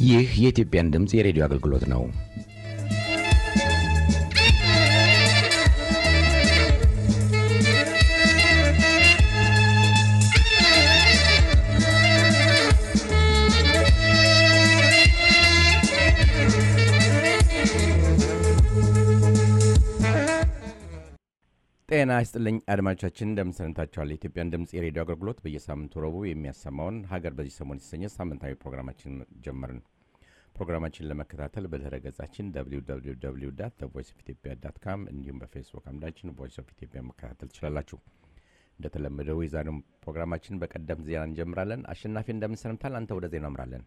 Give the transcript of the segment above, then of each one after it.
ይህ የኢትዮጵያን ድምፅ የሬዲዮ አገልግሎት ነው። ጤና ይስጥልኝ አድማጮቻችን፣ እንደምንሰንታችኋል። የኢትዮጵያን ድምፅ የሬዲዮ አገልግሎት በየሳምንቱ ረቡዕ የሚያሰማውን ሀገር በዚህ ሰሞን የተሰኘ ሳምንታዊ ፕሮግራማችን ጀመርን። ፕሮግራማችን ለመከታተል በድረ ገጻችን ቮይስ ኦፍ ኢትዮጵያ ዳት ካም እንዲሁም በፌስቡክ አምዳችን ቮይስ ኦፍ ኢትዮጵያ መከታተል ትችላላችሁ። እንደተለመደው የዛሬውን ፕሮግራማችን በቀደም ዜና እንጀምራለን። አሸናፊ እንደምንሰንምታል። አንተ ወደ ዜና እምራለን።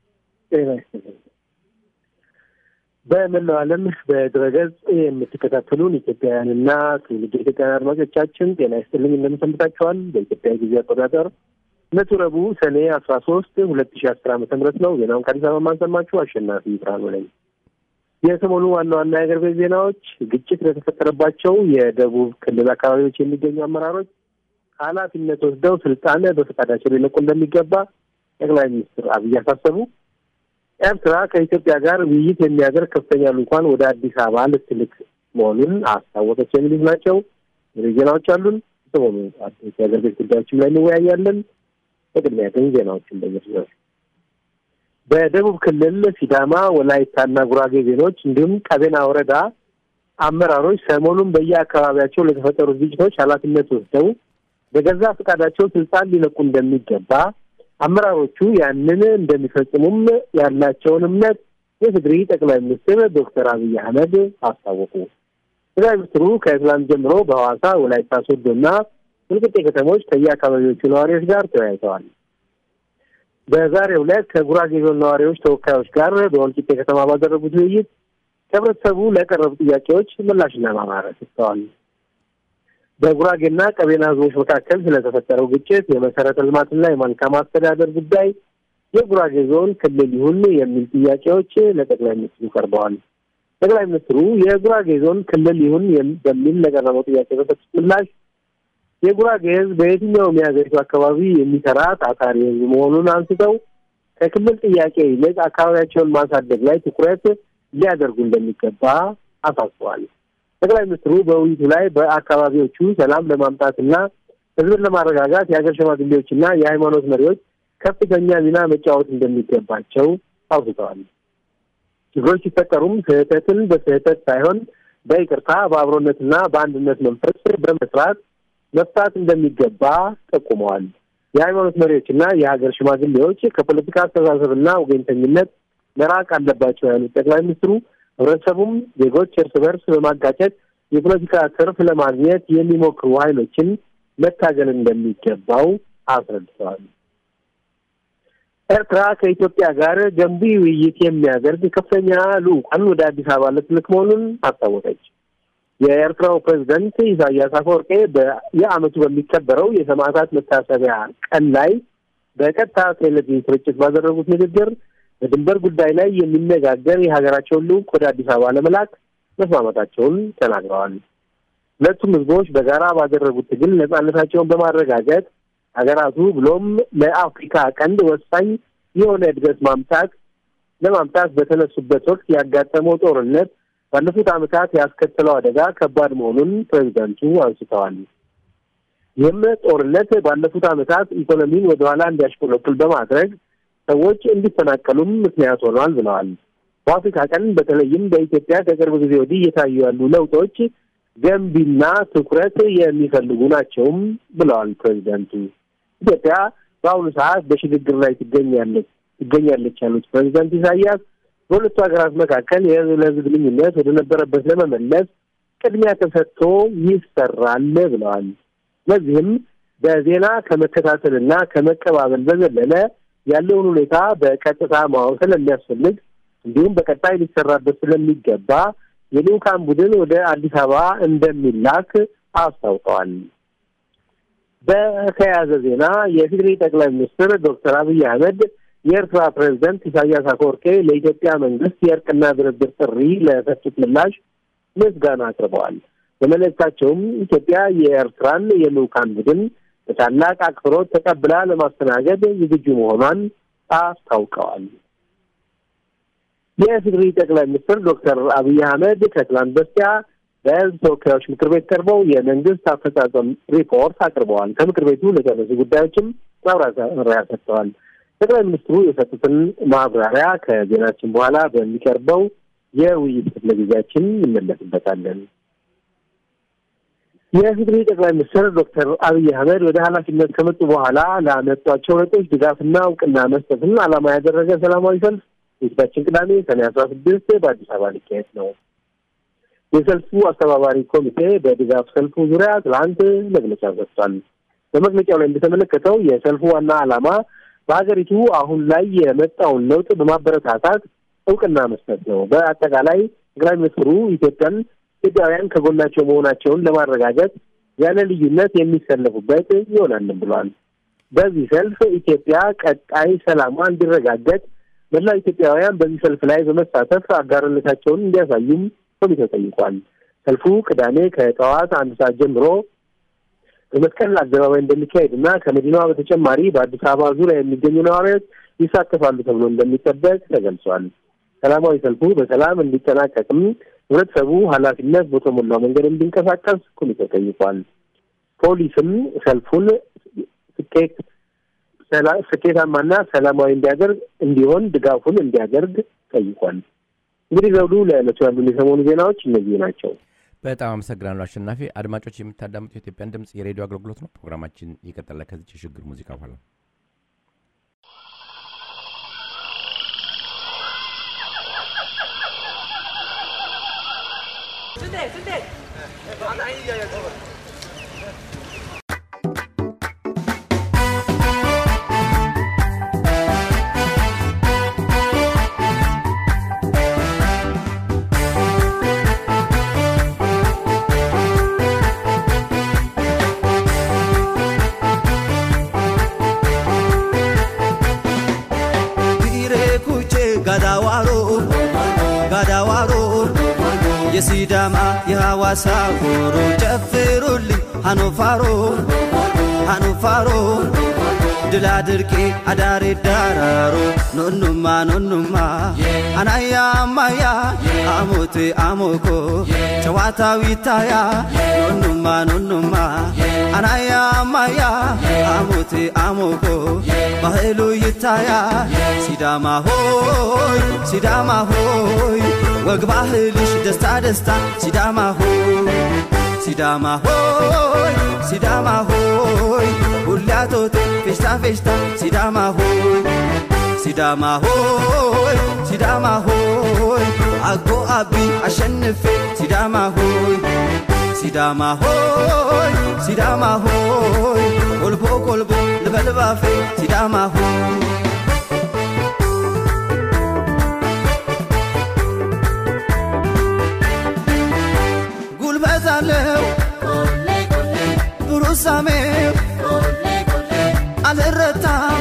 በመላው ዓለም በድረገጽ የምትከታተሉን ኢትዮጵያውያንና ትውልድ ኢትዮጵያውያን አድማጮቻችን ጤና ይስጥልኝ እንደምሰንብታችኋል። በኢትዮጵያ ጊዜ አቆጣጠር ዕለቱ ረቡዕ ሰኔ አስራ ሶስት ሁለት ሺ አስር ዓመተ ምህረት ነው። ዜናውን ከአዲስ አበባ ማንሰማችሁ አሸናፊ ብርሃኑ ነኝ። የሰሞኑ ዋና ዋና የአገር ቤት ዜናዎች ግጭት ለተፈጠረባቸው የደቡብ ክልል አካባቢዎች የሚገኙ አመራሮች ኃላፊነት ወስደው ስልጣን በፈቃዳቸው ሊለቁ እንደሚገባ ጠቅላይ ሚኒስትር አብይ አሳሰቡ። ኤርትራ ከኢትዮጵያ ጋር ውይይት የሚያደርግ ከፍተኛ ልዑካን ወደ አዲስ አበባ ልትልክ መሆኑን አስታወቀች። የሚሉት ናቸው። ዜናዎች አሉን። ሰሞኑ አዲስ የአገር ቤት ጉዳዮችም ላይ እንወያያለን። በቅድሚያ ግን ዜናዎችን በየርዘር በደቡብ ክልል ሲዳማ፣ ወላይታና ጉራጌ ዜኖች እንዲሁም ቀቤና ወረዳ አመራሮች ሰሞኑን በየአካባቢያቸው ለተፈጠሩ ግጭቶች ኃላፊነት ወስደው በገዛ ፈቃዳቸው ስልጣን ሊለቁ እንደሚገባ አመራሮቹ ያንን እንደሚፈጽሙም ያላቸውን እምነት የትግሪ ጠቅላይ ሚኒስትር ዶክተር አብይ አህመድ አስታወቁ። ጠቅላይ ሚኒስትሩ ከትላንት ጀምሮ በሐዋሳ ወላይታ ሶዶና ወልቂጤ ከተሞች ከየአካባቢዎቹ ነዋሪዎች ጋር ተወያይተዋል። በዛሬው ዕለት ከጉራጌ ዞን ነዋሪዎች ተወካዮች ጋር በወልቂጤ ከተማ ባደረጉት ውይይት ከህብረተሰቡ ለቀረቡ ጥያቄዎች ምላሽና ማብራሪያ ሰጥተዋል። በጉራጌና ቀቤና ህዝቦች መካከል ስለተፈጠረው ግጭት፣ የመሰረተ ልማትና የመልካም አስተዳደር ጉዳይ የጉራጌ ዞን ክልል ይሁን የሚል ጥያቄዎች ለጠቅላይ ሚኒስትሩ ቀርበዋል። ጠቅላይ ሚኒስትሩ የጉራጌ ዞን ክልል ይሁን በሚል ለቀረበው ጥያቄ በሰጡት ምላሽ የጉራጌ ህዝብ በየትኛውም የሀገሪቱ አካባቢ የሚሰራ ታታሪ ህዝብ መሆኑን አንስተው ከክልል ጥያቄ ይልቅ አካባቢያቸውን ማሳደግ ላይ ትኩረት ሊያደርጉ እንደሚገባ አሳስበዋል። ጠቅላይ ሚኒስትሩ በውይይቱ ላይ በአካባቢዎቹ ሰላም ለማምጣትና ህዝብን ለማረጋጋት የሀገር ሽማግሌዎችና የሃይማኖት መሪዎች ከፍተኛ ሚና መጫወት እንደሚገባቸው አውስተዋል። ችግሮች ሲፈጠሩም ስህተትን በስህተት ሳይሆን በይቅርታ በአብሮነትና በአንድነት መንፈስ በመስራት መፍታት እንደሚገባ ጠቁመዋል። የሃይማኖት መሪዎችና የሀገር ሽማግሌዎች ከፖለቲካ አስተሳሰብና ወገኝተኝነት መራቅ አለባቸው ያሉት ጠቅላይ ሚኒስትሩ ህብረተሰቡም ዜጎች እርስ በርስ በማጋጨት የፖለቲካ ትርፍ ለማግኘት የሚሞክሩ ኃይሎችን መታገል እንደሚገባው አስረድተዋል። ኤርትራ ከኢትዮጵያ ጋር ገንቢ ውይይት የሚያደርግ ከፍተኛ ልዑካን ወደ አዲስ አበባ ልትልክ መሆኑን አስታወቀች። የኤርትራው ፕሬዚደንት ኢሳያስ አፈወርቄ በየዓመቱ በሚከበረው የሰማዕታት መታሰቢያ ቀን ላይ በቀጥታ ቴሌቪዥን ስርጭት ባደረጉት ንግግር በድንበር ጉዳይ ላይ የሚነጋገር የሀገራቸውን ልዑክ ወደ አዲስ አበባ ለመላክ መስማማታቸውን ተናግረዋል። ሁለቱም ህዝቦች በጋራ ባደረጉት ትግል ነጻነታቸውን በማረጋገጥ ሀገራቱ ብሎም ለአፍሪካ ቀንድ ወሳኝ የሆነ እድገት ማምጣት ለማምጣት በተነሱበት ወቅት ያጋጠመው ጦርነት ባለፉት ዓመታት ያስከተለው አደጋ ከባድ መሆኑን ፕሬዚዳንቱ አንስተዋል። ይህም ጦርነት ባለፉት ዓመታት ኢኮኖሚን ወደኋላ እንዲያሽቆለቁል በማድረግ ሰዎች እንዲፈናቀሉም ምክንያት ሆኗል ብለዋል። በአፍሪካ ቀንድ በተለይም በኢትዮጵያ ከቅርብ ጊዜ ወዲህ እየታዩ ያሉ ለውጦች ገንቢና ትኩረት የሚፈልጉ ናቸውም ብለዋል ፕሬዚዳንቱ። ኢትዮጵያ በአሁኑ ሰዓት በሽግግር ላይ ትገኛለች ትገኛለች ያሉት ፕሬዚዳንት ኢሳያስ በሁለቱ ሀገራት መካከል የህዝብ ለህዝብ ግንኙነት ወደ ነበረበት ለመመለስ ቅድሚያ ተሰጥቶ ይሰራል ብለዋል። ለዚህም በዜና ከመከታተልና ከመቀባበል በዘለለ ያለውን ሁኔታ በቀጥታ ማወቅ ስለሚያስፈልግ እንዲሁም በቀጣይ ሊሰራበት ስለሚገባ የልዑካን ቡድን ወደ አዲስ አበባ እንደሚላክ አስታውቀዋል። በተያያዘ ዜና የፌዴሪ ጠቅላይ ሚኒስትር ዶክተር አብይ አህመድ የኤርትራ ፕሬዚደንት ኢሳያስ አፈወርቄ ለኢትዮጵያ መንግስት የእርቅና ድርድር ጥሪ ለሰጡት ምላሽ ምስጋና አቅርበዋል። በመልእክታቸውም ኢትዮጵያ የኤርትራን የልዑካን ቡድን በታላቅ አክብሮት ተቀብላ ለማስተናገድ ዝግጁ መሆኗን አስታውቀዋል። የኢፌዴሪ ጠቅላይ ሚኒስትር ዶክተር አብይ አህመድ ከትላንት በስቲያ በሕዝብ ተወካዮች ምክር ቤት ቀርበው የመንግስት አፈጻጸም ሪፖርት አቅርበዋል። ከምክር ቤቱ ለደረሱ ጉዳዮችም ማብራሪያ ሰጥተዋል። ጠቅላይ ሚኒስትሩ የሰጡትን ማብራሪያ ከዜናችን በኋላ በሚቀርበው የውይይት ክፍለ ጊዜያችን እንመለስበታለን። የኢፌዴሪ ጠቅላይ ሚኒስትር ዶክተር አብይ አህመድ ወደ ኃላፊነት ከመጡ በኋላ ላመጧቸው ለውጦች ድጋፍና እውቅና መስጠትን ዓላማ ያደረገ ሰላማዊ ሰልፍ የፊታችን ቅዳሜ ሰኔ አስራ ስድስት በአዲስ አበባ ሊካሄድ ነው። የሰልፉ አስተባባሪ ኮሚቴ በድጋፍ ሰልፉ ዙሪያ ትላንት መግለጫ ሰጥቷል። በመግለጫው ላይ እንደተመለከተው የሰልፉ ዋና ዓላማ በሀገሪቱ አሁን ላይ የመጣውን ለውጥ በማበረታታት እውቅና መስጠት ነው። በአጠቃላይ ጠቅላይ ሚኒስትሩ ኢትዮጵያን ኢትዮጵያውያን ከጎናቸው መሆናቸውን ለማረጋገጥ ያለ ልዩነት የሚሰለፉበት ይሆናልም ብሏል። በዚህ ሰልፍ ኢትዮጵያ ቀጣይ ሰላሟ እንዲረጋገጥ መላው ኢትዮጵያውያን በዚህ ሰልፍ ላይ በመሳተፍ አጋርነታቸውን እንዲያሳዩም ኮሚቴው ጠይቋል። ሰልፉ ቅዳሜ ከጠዋት አንድ ሰዓት ጀምሮ በመስቀል አደባባይ እንደሚካሄድ እና ከመዲናዋ በተጨማሪ በአዲስ አበባ ዙሪያ የሚገኙ ነዋሪዎች ይሳተፋሉ ተብሎ እንደሚጠበቅ ተገልጿል። ሰላማዊ ሰልፉ በሰላም እንዲጠናቀቅም ህብረተሰቡ ኃላፊነት በተሞላው መንገድ እንዲንቀሳቀስ ኮሚቴው ጠይቋል። ፖሊስም ሰልፉን ስኬት ስኬታማና ሰላማዊ እንዲያደርግ እንዲሆን ድጋፉን እንዲያደርግ ጠይቋል። እንግዲህ ዘውዱ ለዕለቱ ያሉን የሰሞኑ ዜናዎች እነዚህ ናቸው። በጣም አመሰግናለሁ አሸናፊ። አድማጮች የምታዳምጡ የኢትዮጵያን ድምፅ የሬዲዮ አገልግሎት ነው። ፕሮግራማችን ይቀጥላል ከዚች የሽግግር ሙዚቃ በኋላ የሲዳማ የሐዋሳ ሆሮ ጨፍሩልኝ ሃኖፋሮ ሃኖፋሮ ድላ ድርቄ አዳሬ ዳራሮ ኖኑማ ኖኑማ አናያ አማያ አሞቴ አሞኮ ጨዋታው ይታያ ኖኑማ ኖኑማ አናያ አማያ አሞቴ አሞኮ ባህሉ ይታያ ሲዳማ ሆይ ሲዳማ ሆይ ወግ ባህልሽ ደስታ ደስታ ሲዳማ ሆይ ሲዳማ ሆይ ሲዳማ ሆይ ሁላቶቴ ፌሽታ ፌሽታ ሲዳማ ሆይ ሲዳማ ሆይ ሲዳማ ሆይ አጎ አቢ አሸንፌ ሲዳማ ሆይ ሲዳማ ሆይ ሲዳማ ሆይ ቆልቦ ቆልቦ ልበልባፌ ሲዳማ ሆይ ጉልበት አለው ብሩሳሜው አልረታም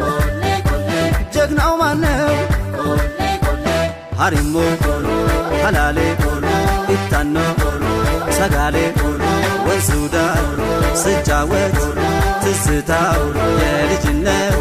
ጀግናው ማነው ሀሪሞ ሀላሌ ኢታኖ ሰጋሌ ወንሱዳ ስጫወት ትዝታው የልጅነት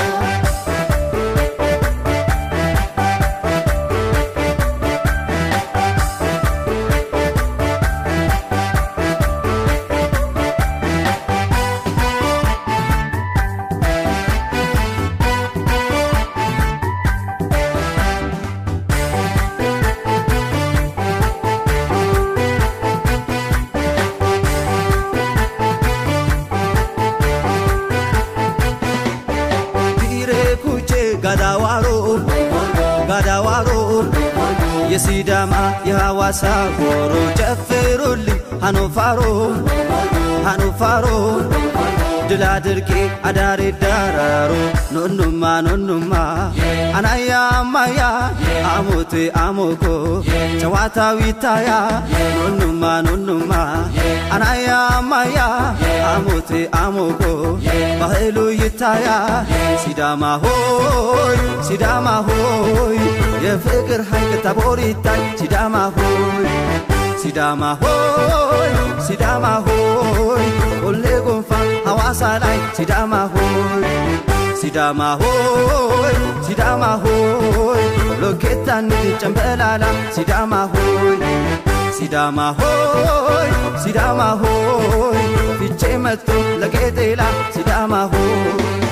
ጋዳዋሮ ጋዳዋሮ የሲዳማ የሐዋሳ ሆሮ ጨፍሩልኝ ሃኖፋሮ ሃኖፋሮ ድላ ድርቄ አዳሬ ዳራሮ ኖኑማ ኖኑማ አናያ አማያ አሞቴ አሞኮ ጨዋታው ይታያ ኖኑማ ኖኑማ አናያ አማያ አሞቴ አሞኮ ባህሉ ይታያ ሲዳማ ሆይ ሲዳማ ሆይ የፍቅር ሐይቅ ታቦር ይታይ ሲዳማ ሆይ ሲዳማ ሆይ ሲዳማ ሆይ ቆሌ ጎንፋ ሐዋሳ ላይ ሲዳማ ሆይ ሲዳማ ሆይ ሲዳማ ሆይ ሎኬታን ጨምበላላ ሲዳማ ሆይ ሲዳማ ሆይ ሲዳማ ሆይ ፊቼ መጥቶ ለጌጤላ ሲዳማ ሆይ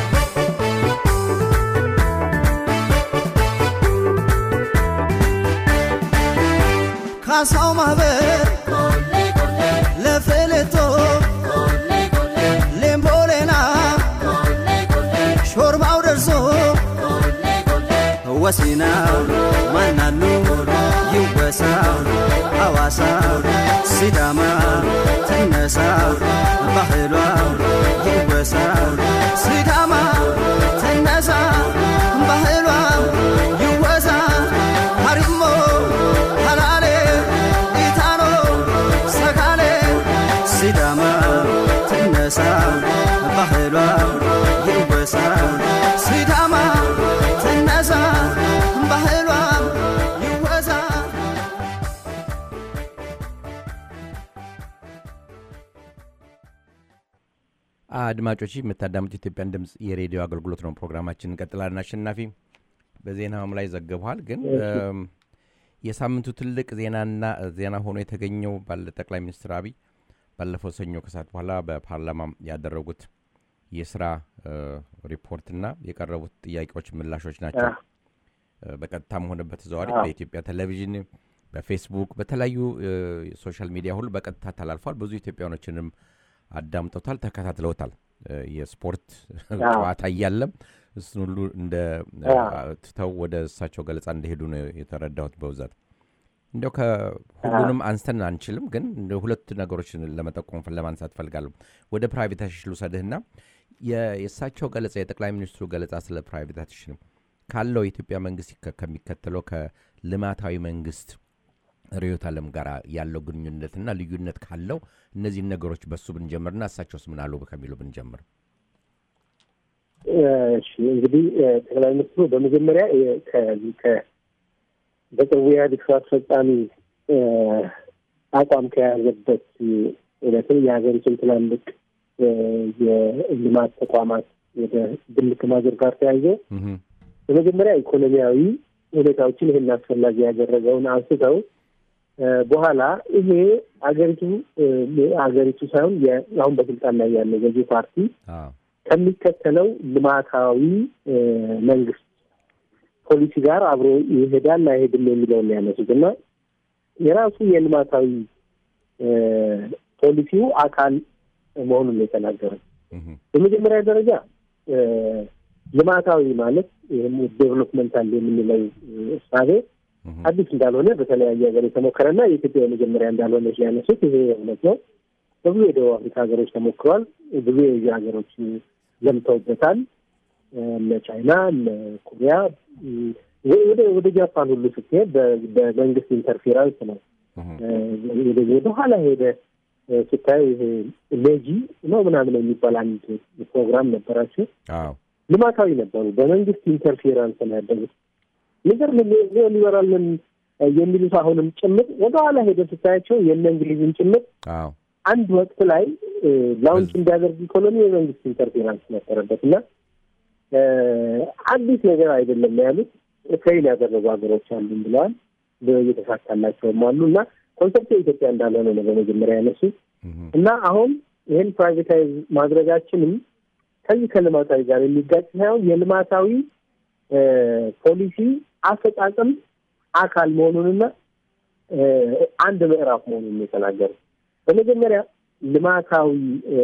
ካሳው ማህበር ለፌሌቶ ሌምቦሌና ሾርባው ደርሶ ወሲና ማናሉ ይወሳ አዋሳ ሲዳማ ትነሳ ባህሏ ይወሳ ሲዳማ ትነሳ ባህሏ ይወሳ ሀሪሞ ሀላሌ ኢታኖ ሰካሌ ሲዳማ ትነሳ ባህሏ ይወሳ ሲዳማ ትነሳ ባህሏ ይወሳ አድማጮች የምታዳምጡ ኢትዮጵያን ድምፅ የሬዲዮ አገልግሎት ነው። ፕሮግራማችን እንቀጥላለን። አሸናፊ በዜናውም ላይ ዘግበዋል። ግን እም፣ የሳምንቱ ትልቅ ዜናና ዜና ሆኖ የተገኘው ባለ ጠቅላይ ሚኒስትር አብይ ባለፈው ሰኞ ከሰዓት በኋላ በፓርላማ ያደረጉት የስራ እ፣ ሪፖርትና የቀረቡት ጥያቄዎች ምላሾች ናቸው። እ፣ በቀጥታም ሆነ በተዘዋዋሪ አዎ። በኢትዮጵያ ቴሌቪዥን፣ በፌስቡክ፣ በተለያዩ እ፣ ሶሻል ሚዲያ ሁሉ በቀጥታ ተላልፏል። ብዙ ኢትዮጵያኖችንም አዳምጠውታል፣ ተከታትለውታል። እ፣ የስፖርት ጨዋታ እያለም እሱን ሁሉ እንደ አዎ። ትተው ወደ እሳቸው ገለጻ እንደሄዱ ነው የተረዳሁት በብዛት እንዲያው ከሁሉንም አንስተን አንችልም፣ ግን እንደ ሁለት ነገሮችን ለመጠቆም ለማንሳት ፈልጋለሁ። ወደ ፕራይቬታይዜሽን ልውሰድህና የ- የእሳቸው ገለጻ የጠቅላይ ሚኒስትሩ ገለጻ ስለ ፕራይቬታይዜሽን ካለው የኢትዮጵያ መንግስት ከ- ከሚከተለው ከልማታዊ መንግስት ርዕዮተ ዓለም ጋር ያለው ግንኙነትና ልዩነት ካለው እነዚህን ነገሮች በሱ ብንጀምርና እሳቸውስ ምን አሉ ከሚሉ ብንጀምር። እሺ እንግዲህ እ፣ ጠቅላይ ሚኒስትሩ በመጀመሪያ የ- ከዚህ ከ በቅርቡ የኢህአዴግ ስራ አስፈጻሚ እ፣ አቋም ከያዘበት እለትም የሀገሪቱን ትላልቅ እ፣ የልማት ተቋማት ወደ ግል ከማዞር ጋር ተያይዞ እህም፣ በመጀመሪያ ኢኮኖሚያዊ ሁኔታዎችን ይህን አስፈላጊ ያደረገውን አንስተው እ፣ በኋላ ይሄ አገሪቱ እ፣ አገሪቱ ሳይሆን የ- አሁን በስልጣን ላይ ያለው ገዢ ፓርቲ አዎ፣ ከሚከተለው ልማታዊ እ፣ መንግስት ፖሊሲ ጋር አብሮ ይሄዳል አይሄድም የሚለውን ነው ያነሱት እና የራሱ የልማታዊ እ፣ ፖሊሲው አካል መሆኑን ነው የተናገረው። እህም፣ በመጀመሪያ ደረጃ እ፣ ልማታዊ ማለት ይህም ዴቨሎፕመንታል የምንለው እ፣ እሳቤ እህም፣ አዲስ እንዳልሆነ በተለያየ ሀገር የተሞከረና የኢትዮጵያ የመጀመሪያ እንዳልሆነ ያነሱት ይሄ እውነት ነው። በብዙ የደቡብ አፍሪካ ሀገሮች ተሞክሯል። ብዙ የኤዥያ ሀገሮች ዘምተውበታል። እነ ቻይና፣ እነ ኮሪያ፣ እም፣ ወደ ወደ ጃፓን ሁሉ ስትሄድ በ- በመንግስት ኢንተርፌራንስ ነው። እህም፣ እ፣ ወደ ወደ ኋላ ሄደ እ፣ ስታዩ ይሄ ሌጂ ነው ምናምን የሚባል አንድ ፕሮግራም ነበራቸው። አዎ፣ ልማታዊ ነበሩ። በመንግስት ኢንተርፌራንስ ነው ያደጉት። ነገር ሊበራልን የሚሉት አሁንም ጭምር ወደኋላ ሄደ ስታያቸው የእነ እንግሊዝን ጭምር አዎ፣ አንድ ወቅት ላይ እ፣ ላውንች እንዲያደርግ ኢኮኖሚ የመንግስት ኢንተርፌራንስ ነበረበት እና እ፣ አዲስ ነገር አይደለም ነው ያሉት። ፌይል ያደረጉ ሀገሮች አሉም ብለዋል። እየተሳካላቸውም አሉ እና ኮንሰፕት የኢትዮጵያ እንዳልሆነ ነው በመጀመሪያ ያነሱት እህም፣ እና አሁን ይህን ፕራይቬታይዝ ማድረጋችንም ከዚህ ከልማታዊ ጋር የሚጋጭ ሳይሆን የልማታዊ እ፣ ፖሊሲ አፈጻጸም አካል መሆኑንና እ፣ አንድ ምዕራፍ መሆኑን ነው የተናገሩት። በመጀመሪያ ልማታዊ እ፣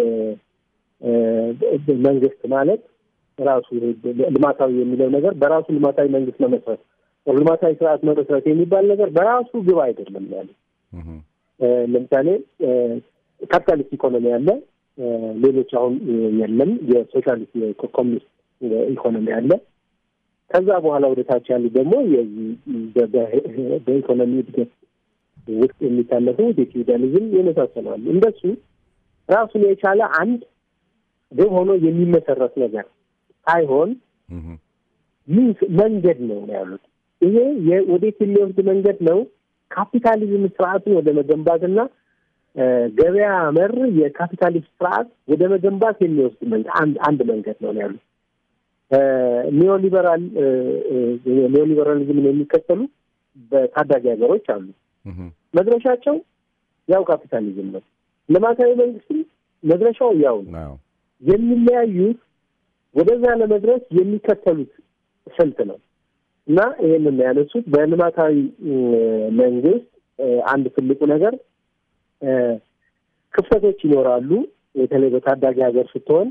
እ፣ መንግስት ማለት ራሱ ይሄ ልማታዊ የሚለው ነገር በራሱ ልማታዊ መንግስት መመስረት ልማታዊ ስርዓት መመስረት የሚባል ነገር በራሱ ግብ አይደለም ያለ እህም፣ እ፣ ለምሳሌ እ፣ ካፒታሊስት ኢኮኖሚ አለ። እ፣ ሌሎች አሁን እ፣ የለም። የሶሻሊስት የኮሚኒስት ኢኮኖሚ አለ። ከዛ በኋላ ወደ ታች ያሉ ደግሞ የዚህ በ- በ- በኢኮኖሚ እድገት ውስጥ የሚታለፉት የፊውዳሊዝም የመሳሰሉ እንደሱ ራሱን የቻለ አንድ ግብ ሆኖ የሚመሰረት ነገር ሳይሆን እህም፣ ሚንስ መንገድ ነው ነው ያሉት። ይሄ የ- ወዴት የሚወስድ መንገድ ነው? ካፒታሊዝም ስርዓትን ወደ መገንባትና እ፣ ገበያ መር የካፒታሊስት ስርዓት ወደ መገንባት የሚወስድ መንገድ አንድ አንድ መንገድ ነው ነው ያሉት። ኒዮሊበራል ኒዮሊበራሊዝምን የሚከተሉ በታዳጊ ሀገሮች አሉ። መድረሻቸው ያው ካፒታሊዝም ነው። ልማታዊ መንግስትም መድረሻው ያው ነው። የሚለያዩት ወደዛ ለመድረስ የሚከተሉት ስልት ነው እና ይህንን ያነሱት በልማታዊ መንግስት አንድ ትልቁ ነገር ክፍተቶች ይኖራሉ። በተለይ በታዳጊ ሀገር ስትሆን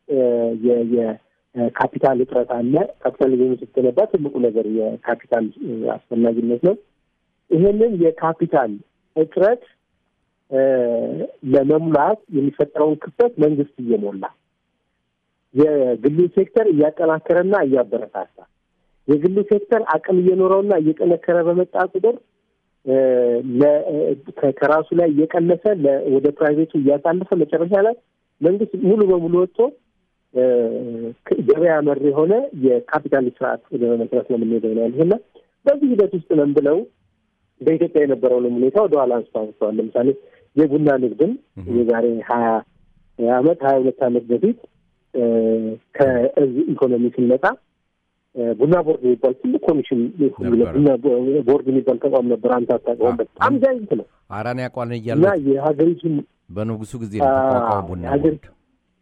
የካፒታል እጥረት አለ። ካፒታሊዝም ስትገነባ ትልቁ ነገር የካፒታል አስፈላጊነት ነው። ይሄንን የካፒታል እጥረት ለመሙላት የሚፈጠረውን ክፍተት መንግስት እየሞላ የግሉ ሴክተር እያጠናከረና እያበረታታ የግሉ ሴክተር አቅም እየኖረውና እየጠነከረ በመጣ ቁጥር ከራሱ ላይ እየቀነሰ ወደ ፕራይቬቱ እያሳለፈ መጨረሻ ላይ መንግስት ሙሉ በሙሉ ወጥቶ ገበያ መር የሆነ የካፒታሊስት ስርዓት ወደ መመስረት ነው የምንሄደው ነው ያሉት እና በዚህ ሂደት ውስጥ ነን ብለው በኢትዮጵያ የነበረውንም ሁኔታ ወደኋላ አንስቶ አንስተዋል። ለምሳሌ የቡና ንግድም የዛሬ ሀያ አመት ሀያ ሁለት አመት በፊት ከዚህ ኢኮኖሚ ስንመጣ ቡና ቦርድ የሚባል ትልቅ ኮሚሽን ቡና ቦርድ የሚባል ተቋም ነበር። አንተ አታውቀውም። በጣም ጃይንት ነው። አራን ያቋን እና እያለ የሀገሪቱን በንጉሱ ጊዜ ነው ተቋቋመ ቡና ሀገር- ቦርድ።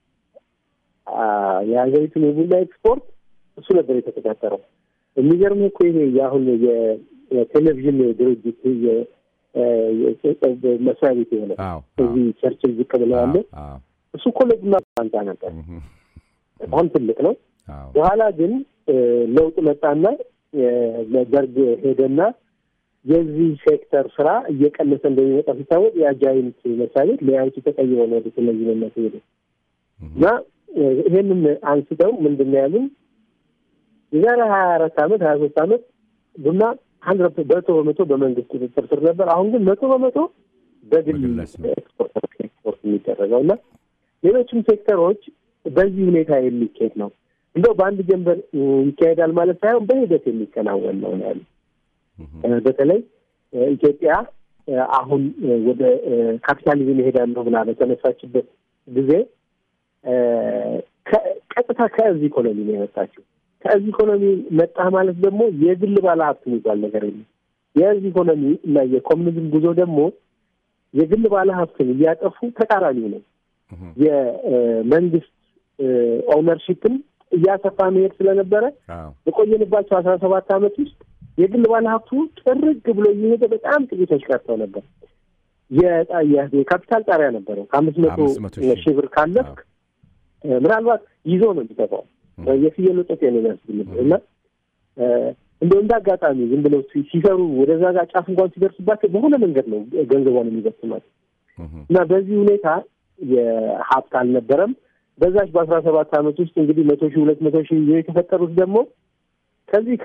የሀገሪቱን የቡና ኤክስፖርት እሱ ነበር የተቆጣጠረው። የሚገርምህ እኮ ይሄ የአሁን የቴሌቪዥን ድርጅት የ- የ- መስሪያ ቤት የሆነ አዎ እዚህ ቸርችል ዝቅ ብለው ያለ አዎ እሱ እኮ ለቡና ባንታ ነበር። እህ፣ በጣም ትልቅ ነው። አዎ በኋላ ግን እ፣ ለውጥ መጣና እ፣ ደርግ ሄደና የዚህ ሴክተር ስራ እየቀነሰ እንደሚመጣ ሲታወቅ የአጃይንት መስሪያ ቤት ለያይቱ ተቀይሮ ነው ወደ ቴሌቪዥንነት ሄደ እና እ፣ ይሄንን አንስተው ምንድን ነው ያሉን የዛሬ ሀያ አራት አመት ሀያ ሶስት አመት ቡና ሀንድረድ መቶ በመቶ በመንግስት ቁጥጥር ስር ነበር። አሁን ግን መቶ በመቶ በግል በግለሰብ። ኤክስፖርት ኤክስፖርት የሚደረገው እና ሌሎችም ሴክተሮች በዚህ ሁኔታ የሚካሄድ ነው። እንደው በአንድ ጀንበር እ፣ ይካሄዳል ማለት ሳይሆን በሂደት የሚከናወን ነው ነው ያሉት። እህ፣ እ፣ በተለይ እ፣ ኢትዮጵያ እ፣ አሁን እ፣ ወደ እ፣ ካፒታሊዝም ይሄዳለሁ ብላ በተነሳችበት ጊዜ እ፣ ከ- ቀጥታ ከዚህ ኢኮኖሚ ነው የመጣችው። ከዚህ ኢኮኖሚ መጣ ማለት ደግሞ የግል ባለሀብት የሚባል ነገር የለም። የዚህ ኢኮኖሚ እና የኮሚኒዝም ጉዞ ደግሞ የግል ባለሀብትን እያጠፉ ተቃራኒው ነው። እህ፣ የመንግስት ኦውነርሺፕን እያሰፋ መሄድ ስለነበረ አዎ በቆየንባቸው አስራ ሰባት ዓመት ውስጥ የግል ባለሀብቱ ጥርግ ብሎ እየሄደ በጣም ጥቂቶች ቀርተው ነበር። የጣ- የ- የካፒታል ጣሪያ ነበረው ከአምስት መቶ አምስት መቶ ሺህ ሺህ ብር ካለፍክ እ፣ ምናልባት ይዞ ነው የሚጠፋው የፍየል ወጠጤ ነው የሚያስብልብህ እና እ፣ እንደው እንደ አጋጣሚ ዝም ብለው ሲ- ሲሰሩ ወደዛ ጋር ጫፍ እንኳን ሲደርስባቸው በሆነ መንገድ ነው ገንዘቧን የሚበትኗት እህ፣ እና በዚህ ሁኔታ የሀብት አልነበረም። በዛች በአስራ ሰባት ዓመት ውስጥ እንግዲህ መቶ ሺህ ሁለት መቶ ሺህ ይዘው የተፈጠሩት ደግሞ ከዚህ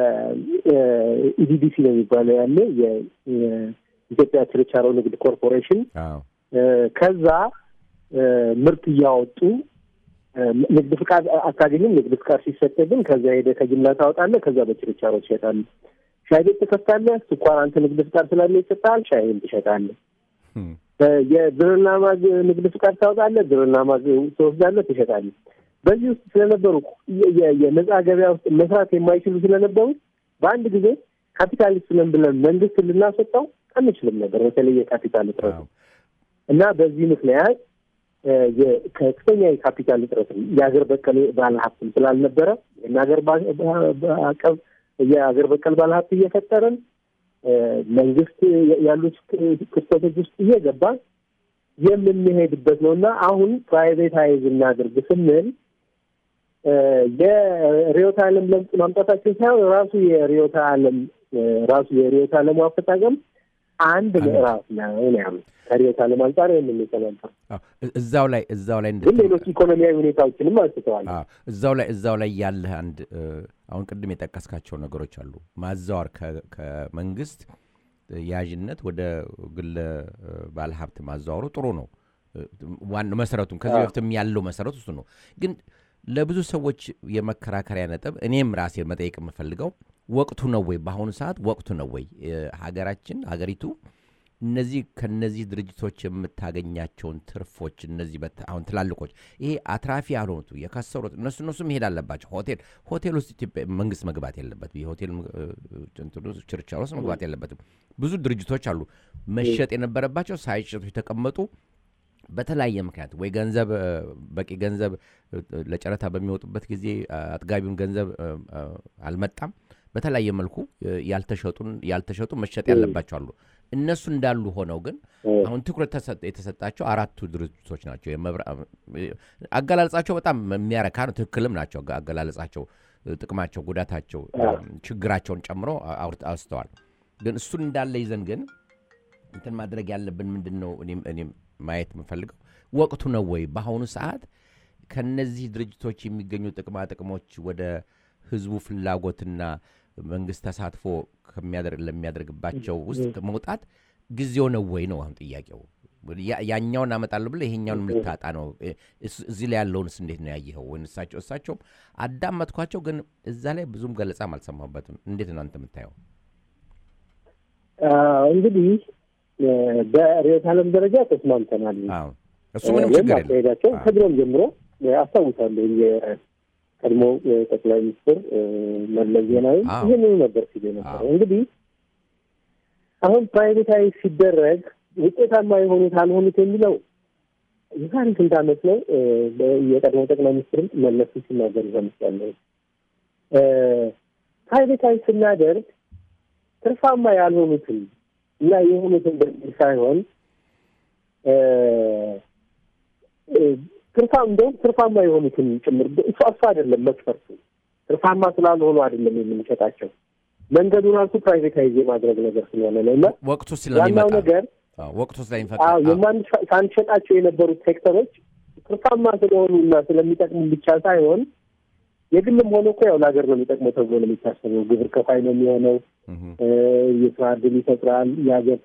ከኢዲዲሲ ነው የሚባለው ያለ የኢትዮጵያ ችርቻሮ ንግድ ኮርፖሬሽን አዎ እ፣ ከዛ እ፣ ምርት እያወጡ እ፣ ንግድ ፍቃድ አታገኝም። ንግድ ፍቃድ ሲሰጥ ግን ከዛ ሄደ ከጅምላ ታወጣለህ። ከዛ በችርቻሮ ትሸጣለህ። ሻይ ቤት ትከፍታለህ። ስኳር አንተ ንግድ ፍቃድ ስላለ ይሰጥሃል። ሻይን ትሸጣለህ። እህ፣ የብርና ማግ ንግድ ፍቃድ ታወጣለህ። ብርና ማግ ትወስዳለህ፣ ትሸጣለህ። በዚህ ውስጥ ስለነበሩ የ- የ- የነጻ ገበያ ውስጥ መስራት የማይችሉ ስለነበሩ በአንድ ጊዜ ካፒታሊስት ነን ብለን መንግስት ልናስወጣው አንችልም ነበር፣ በተለይ የካፒታል እጥረት አዎ እና በዚህ ምክንያት እ፣ የ- ከፍተኛ የካፒታል እጥረት የሀገር በቀል ባለሀብትም ስላልነበረ የሀገር አቀብ የሀገር በቀል ባለሀብት እየፈጠረን እ፣ መንግስት ያሉት ክስተቶች ውስጥ እየገባ የምንሄድበት ነው እና አሁን ፕራይቬታይዝ እናድርግ ስንል እ፣ የርዕዮተ ዓለም ለውጥ ማምጣታችን ሳይሆን ራሱ የርዕዮተ ዓለም እ፣ ራሱ የርዕዮተ ዓለሙ አፈጻጸም አንድ ምዕራፍ ነው ነው ያሉት። ከርዕዮተ ዓለም አንጻር የምንሰነበር አዎ እ- እዛው ላይ እዛው ላይ ግን እንድትል ሌሎች ኢኮኖሚያዊ ሁኔታዎችንም አንስተዋል። አዎ እዛው ላይ እዛው ላይ ያለህ አንድ እ፣ አሁን ቅድም የጠቀስካቸው ነገሮች አሉ። ማዛወር ከ- ከመንግስት ያዥነት ወደ ግለ እ፣ ባለሀብት ማዛወሩ ጥሩ ነው። እ፣ ዋናው መሰረቱም ከዚህ አዎ። በፊትም ያለው መሰረቱ እሱ ነው። ግን ለብዙ ሰዎች የመከራከሪያ ነጥብ እኔም ራሴ መጠየቅ የምፈልገው ወቅቱ ነው ወይ? በአሁኑ ሰዓት ወቅቱ ነው ወይ? እ፣ ሀገራችን ሀገሪቱ እነዚህ ከነዚህ ድርጅቶች የምታገኛቸውን ትርፎች እነዚህ በት- አሁን ትላልቆች ይሄ አትራፊ ያልሆኑት የከሰሩት እነሱ እነሱ መሄድ አለባቸው። ሆቴል ሆቴል ውስጥ ኢትዮጵያ መንግስት መግባት የለበትም። የሆቴል እ፣ እንትኑ ውስጥ ችርቻሮ ውስጥ መግባት የለበትም። ብዙ ድርጅቶች አሉ መሸጥ የነበረባቸው ሳይሸጡ የተቀመጡ በተለያየ ምክንያት ወይ ገንዘብ እ፣ በቂ ገንዘብ እ፣ ለጨረታ በሚወጡበት ጊዜ አ፣ አጥጋቢውን ገንዘብ እ፣ እ፣ አልመጣም። በተለያየ መልኩ እ፣ ያልተሸጡን ያልተሸጡ መሸጥ ያለባቸው አሉ። እነሱ እንዳሉ ሆነው ግን አሁን ትኩረት ተሰጥ- የተሰጣቸው አራቱ ድርጅቶች ናቸው። የመብራ- እ፣ አገላለጻቸው በጣም የሚያረካ ነው። ትክክልም ናቸው። አገ- አገላለጻቸው እ፣ ጥቅማቸው፣ ጉዳታቸው፣ እ፣ ችግራቸውን ጨምሮ አ- አውርት- አውስተዋል። ግን እሱን እንዳለ ይዘን ግን እንትን ማድረግ ያለብን ምንድን ነው? እኔም እኔም ማየት የምፈልገው ወቅቱ ነው ወይ በአሁኑ ሰዓት ከነዚህ ድርጅቶች የሚገኙ ጥቅማ ጥቅሞች ወደ ህዝቡ ፍላጎትና መንግስት ተሳትፎ ከሚያደርግ ለሚያደርግባቸው ውስጥ መውጣት ጊዜው ነው ወይ ነው አሁን ጥያቄው። ያ- ያኛውን አመጣለሁ ብለህ ይሄኛውን ልታጣ ነው። እ- እስ- እዚህ ላይ ያለውንስ እንዴት ነው ያየኸው? ወይ እሳቸው እሳቸውም አዳመጥኳቸው፣ ግን እዛ ላይ ብዙም ገለጻም አልሰማሁበትም። እንዴት ነው አንተ የምታየው? አዎ፣ እንግዲህ እ፣ በርዕዮተ ዓለም ደረጃ ተስማምተናል። አዎ እሱ ምንም ወይም ችግር የለም። አካሄዳቸው አዎ። ከድሮም ጀምሮ እ፣ አስታውሳለሁ የቀድሞ እ፣ ጠቅላይ ሚኒስትር እ፣ መለስ ዜናዊ አዎ። ይህንኑ ነበር ሲሉ የነበረው። አዎ። እንግዲህ አሁን ፕራይቬታይዝ ሲደረግ ውጤታማ የሆኑት አልሆኑት የሚለው የዛሬ ስንት ዓመት ነው እ፣ በ- የቀድሞ ጠቅላይ ሚኒስትርም መለስ ሲናገሩ ሰምቻለሁ። እ፣ ፕራይቬታይዝ ስናደርግ ትርፋማ ያልሆኑትን እና የሆኑትን በሚል ሳይሆን እ፣ እ፣ ትርፋ እንደውም ትርፋማ የሆኑትን ጭምር እሱ እሱ አይደለም መስፈርቱ። ትርፋማ ስላልሆኑ አይደለም የምንሸጣቸው መንገዱ ራሱ ፕራይቬታይዝ የማድረግ ነገር ስለሆነ ነው እና ወቅቱ ዋናው ስለሚመጣ ነገር አዎ፣ ወቅቱ ስለሚፈቅድ አዎ አዎ። የማን ሳንሸጣቸው የነበሩት ሴክተሮች ትርፋማ ስለሆኑ እና ስለሚጠቅሙ ብቻ ሳይሆን የግልም ሆነ እኮ ያው ለሀገር ነው የሚጠቅመው ተብሎ ነው የሚታሰበው። ግብር ከፋይ ነው የሚሆነው። እህ፣ እ፣ የስራ እድል ይፈጥራል። የሀገር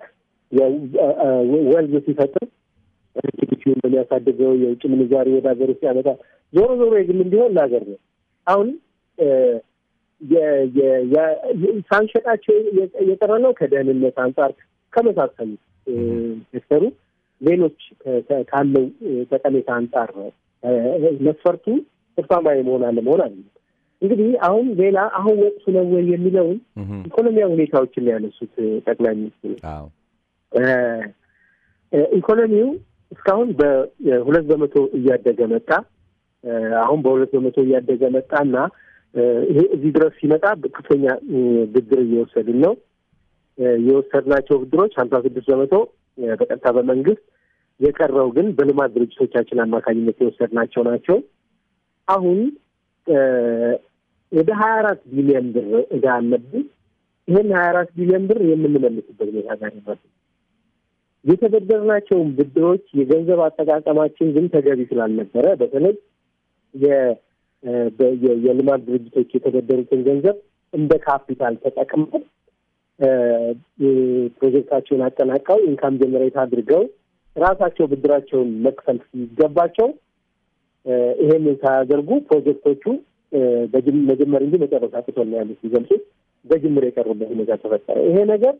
ወልዝ ሲፈጥር ጂዲፒውን ነው የሚያሳድገው። የውጭ ምንዛሪ ወደ ሀገር ውስጥ ያመጣል። ዞሮ ዞሮ የግልም ቢሆን ለሀገር ነው። አሁን እ፣ የ- የ- የ- ሳንሸጣቸው የ- የቀረ ነው ከደህንነት አንጻር ከመሳሰሉት እ፣ ሴክተሩ ሌሎች ከ- ከ- ካለው እ፣ ጠቀሜታ አንጻር ነው እ፣ መስፈርቱ ትርፋማ የመሆን አለመሆን አለ። እንግዲህ አሁን ሌላ አሁን ወቅቱ ነው ወይ የሚለውን እህ፣ ኢኮኖሚያዊ ሁኔታዎችን ነው ያነሱት እ፣ ጠቅላይ ሚኒስትሩ። አዎ። እ፣ እ፣ ኢኮኖሚው እስካሁን በሁለት በመቶ እያደገ መጣ። እ፣ አሁን በሁለት በመቶ እያደገ መጣና እ፣ ይሄ እዚህ ድረስ ሲመጣ ከፍተኛ እ፣ ብድር እየወሰድን ነው። እ፣ የወሰድናቸው ብድሮች ሀምሳ ስድስት በመቶ እ፣ በቀጥታ በመንግስት የቀረው ግን በልማት ድርጅቶቻችን አማካኝነት የወሰድናቸው ናቸው። አሁን እ፣ ወደ ሀያ አራት ቢሊዮን ብር እዳ አለብን። ይህን ሀያ አራት ቢሊዮን ብር የምንመልስበት ሁኔታ ጋር ይመስል የተበደርናቸውን ብድሮች የገንዘብ አጠቃቀማችን ግን ተገቢ ስላልነበረ በተለይ የ- እ፣ በ- የ- የልማት ድርጅቶች የተበደሩትን ገንዘብ እንደ ካፒታል ተጠቅመው እ፣ እ፣ ፕሮጀክታቸውን አጠናቀው ኢንካም ጀነሬት አድርገው ራሳቸው ብድራቸውን መክፈል ሲገባቸው እ፣ ይሄንን ሳያደርጉ ፕሮጀክቶቹ እ፣ በጅም- መጀመር እንጂ መጨረስ አቅቶን ነው ያሉት ሲገልጹት በጅምር የቀሩበት ሁኔታ ተፈጠረ። ይሄ ነገር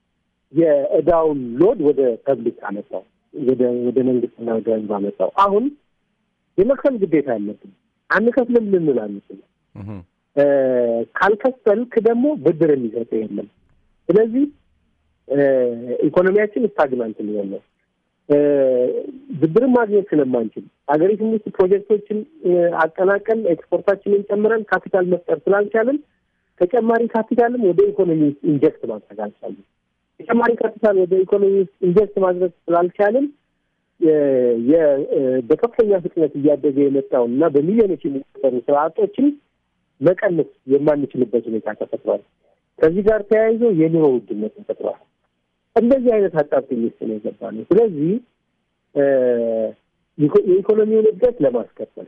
የእዳውን ሎድ ወደ ፐብሊክ አመጣው፣ ወደ ወደ መንግስትና ወደ ህዝብ አመጣው። አሁን የመክፈል ግዴታ ያለብን አንከፍልም ልንል አንችልም። እህ፣ እ፣ ካልከፈልክ ደግሞ ብድር የሚሰጥ የለም። ስለዚህ እ፣ ኢኮኖሚያችን ስታግናንት ሊሆን ነው። እ፣ ብድርን ማግኘት ስለማንችል ሀገሪቱም ውስጥ ፕሮጀክቶችን እ፣ አጠናቀን ኤክስፖርታችንን ጨምረን ካፒታል መፍጠር ስላልቻልን ተጨማሪ ካፒታልም ወደ ኢኮኖሚ ውስጥ ኢንጀክት ማድረግ አልቻልን። ተጨማሪ ካፒታል ወደ ኢኮኖሚ ውስጥ ኢንጀክት ማድረግ ስላልቻልን የ- የ- እ፣ በከፍተኛ ፍጥነት እያደገ የመጣውን እና በሚሊዮኖች የሚቆጠሩ ስራ አጦችን መቀነስ የማንችልበት ሁኔታ ተፈጥሯል። ከዚህ ጋር ተያይዞ የኑሮ ውድነት ተፈጥሯል። እንደዚህ አይነት አጣብቂኝ ውስጥ ነው የገባ ነው። ስለዚህ እ፣ ኢኮ- የኢኮኖሚውን እድገት ለማስቀጠል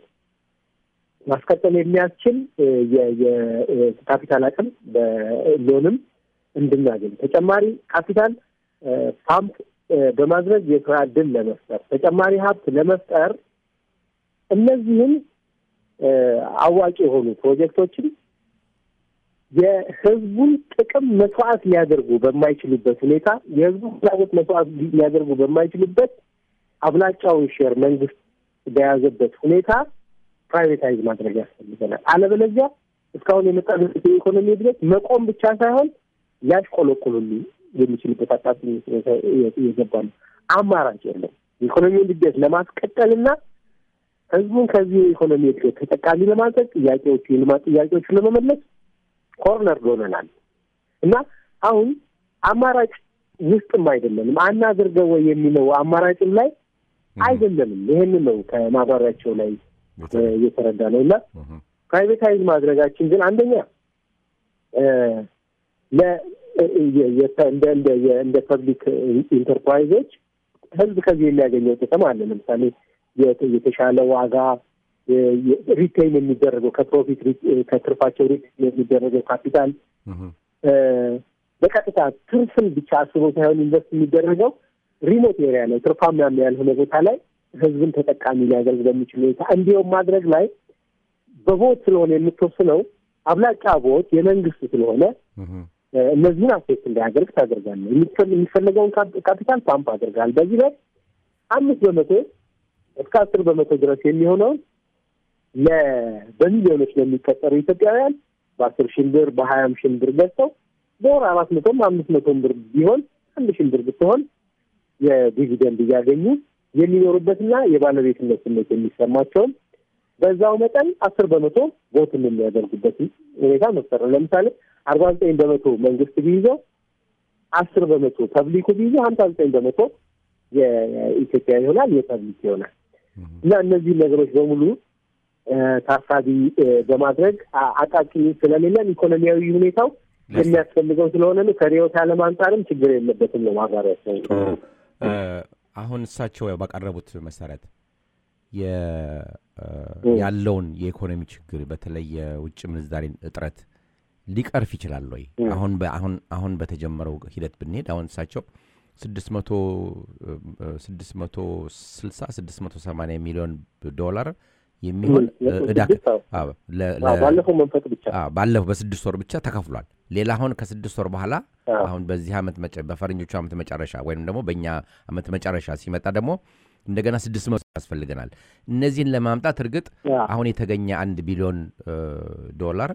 ማስቀጠል የሚያስችል እ፣ የ- የ- እ፣ ካፒታል አቅም በሎንም እንድናገኝ ተጨማሪ ካፒታል እ፣ ፓምፕ እ፣ በማድረግ የስራ እድል ለመፍጠር ተጨማሪ ሀብት ለመፍጠር እነዚህም እ፣ አዋጭ የሆኑ ፕሮጀክቶችን የህዝቡን ጥቅም መስዋዕት ሊያደርጉ በማይችሉበት ሁኔታ የህዝቡን ፍላጎት መስዋዕት ሊያደርጉ በማይችሉበት አብላጫውን ሼር መንግስት በያዘበት ሁኔታ ፕራይቬታይዝ ማድረግ ያስፈልገናል። አለበለዚያ እስካሁን የመጣበት የኢኮኖሚ እድገት መቆም ብቻ ሳይሆን ሊያሽቆለቁሉሉ የሚችልበት አጣጥኝ የገባ ነው። አማራጭ የለም። የኢኮኖሚውን እድገት ለማስቀጠልና ህዝቡን ከዚህ የኢኮኖሚ እድገት ተጠቃሚ ለማድረግ ጥያቄዎቹ የልማት ጥያቄዎቹን ለመመለስ ኮርነር ሆነናል እና አሁን አማራጭ ውስጥም አይደለንም። አናድርገው ወይ የሚለው አማራጭም ላይ አይደለንም። ይሄንን ነው ከማብራሪያቸው ላይ እየተረዳ ነው እና ፕራይቬታይዝ ማድረጋችን ግን አንደኛ እንደ ፐብሊክ ኢንተርፕራይዞች ህዝብ ከዚህ የሚያገኘው ጥቅም አለ። ለምሳሌ የተሻለ ዋጋ ሪቴይን የሚደረገው ከፕሮፊት ከትርፋቸው ሪቴይን የሚደረገው ካፒታል በቀጥታ ትርፍን ብቻ አስቦ ሳይሆን ኢንቨስት የሚደረገው ሪሞት ኤሪያ ላይ ትርፋማ ያልሆነ ቦታ ላይ ህዝብን ተጠቃሚ ሊያደርግ በሚችል ሁኔታ እንዲሁም ማድረግ ላይ በቮት ስለሆነ የምትወስነው አብላጫ ቮት የመንግስት ስለሆነ እነዚህን አሴት እንዳያደርግ ታደርጋለህ። የሚፈለገውን ካፒታል ፓምፕ አድርጋል። በዚህ ላይ አምስት በመቶ እስከ አስር በመቶ ድረስ የሚሆነውን በሚሊዮኖች ለሚቀጠሩ ኢትዮጵያውያን በአስር ሺህ ብር በሀያም ሺህ ብር ገዝተው በወር አራት መቶም አምስት መቶም ብር ቢሆን አንድ ሺህ ብር ብትሆን የዲቪደንድ እያገኙ የሚኖሩበትና የባለቤትነት ስሜት የሚሰማቸውን በዛው መጠን አስር በመቶ ቦትን የሚያደርጉበት ሁኔታ መፍጠር ነው። ለምሳሌ አርባ ዘጠኝ በመቶ መንግስት ቢይዘው አስር በመቶ ፐብሊኩ ቢይዘው ሀምሳ ዘጠኝ በመቶ የኢትዮጵያ ይሆናል፣ የፐብሊክ ይሆናል እና እነዚህ ነገሮች በሙሉ ታሳቢ በማድረግ አቃቂ ስለሌለን ኢኮኖሚያዊ ሁኔታው የሚያስፈልገው ስለሆነ ነው። ከርዕዮተ ዓለም አንጻርም ችግር የለበትም ነው ማብራሪያቸው። አሁን እሳቸው ባቀረቡት መሰረት ያለውን የኢኮኖሚ ችግር በተለይ የውጭ ምንዛሬን እጥረት ሊቀርፍ ይችላል ወይ? አሁን አሁን አሁን በተጀመረው ሂደት ብንሄድ አሁን እሳቸው ስድስት መቶ ስድስት መቶ ስልሳ ስድስት መቶ ሰማንያ ሚሊዮን ዶላር የሚሆን እዳ ባለፈው መንፈቅ ብቻ ባለፈው በስድስት ወር ብቻ ተከፍሏል። ሌላ አሁን ከስድስት ወር በኋላ አሁን በዚህ ዓመት በፈረንጆቹ ዓመት መጨረሻ ወይም ደግሞ በእኛ ዓመት መጨረሻ ሲመጣ ደግሞ እንደገና ስድስት መቶ ያስፈልገናል። እነዚህን ለማምጣት እርግጥ አሁን የተገኘ አንድ ቢሊዮን ዶላር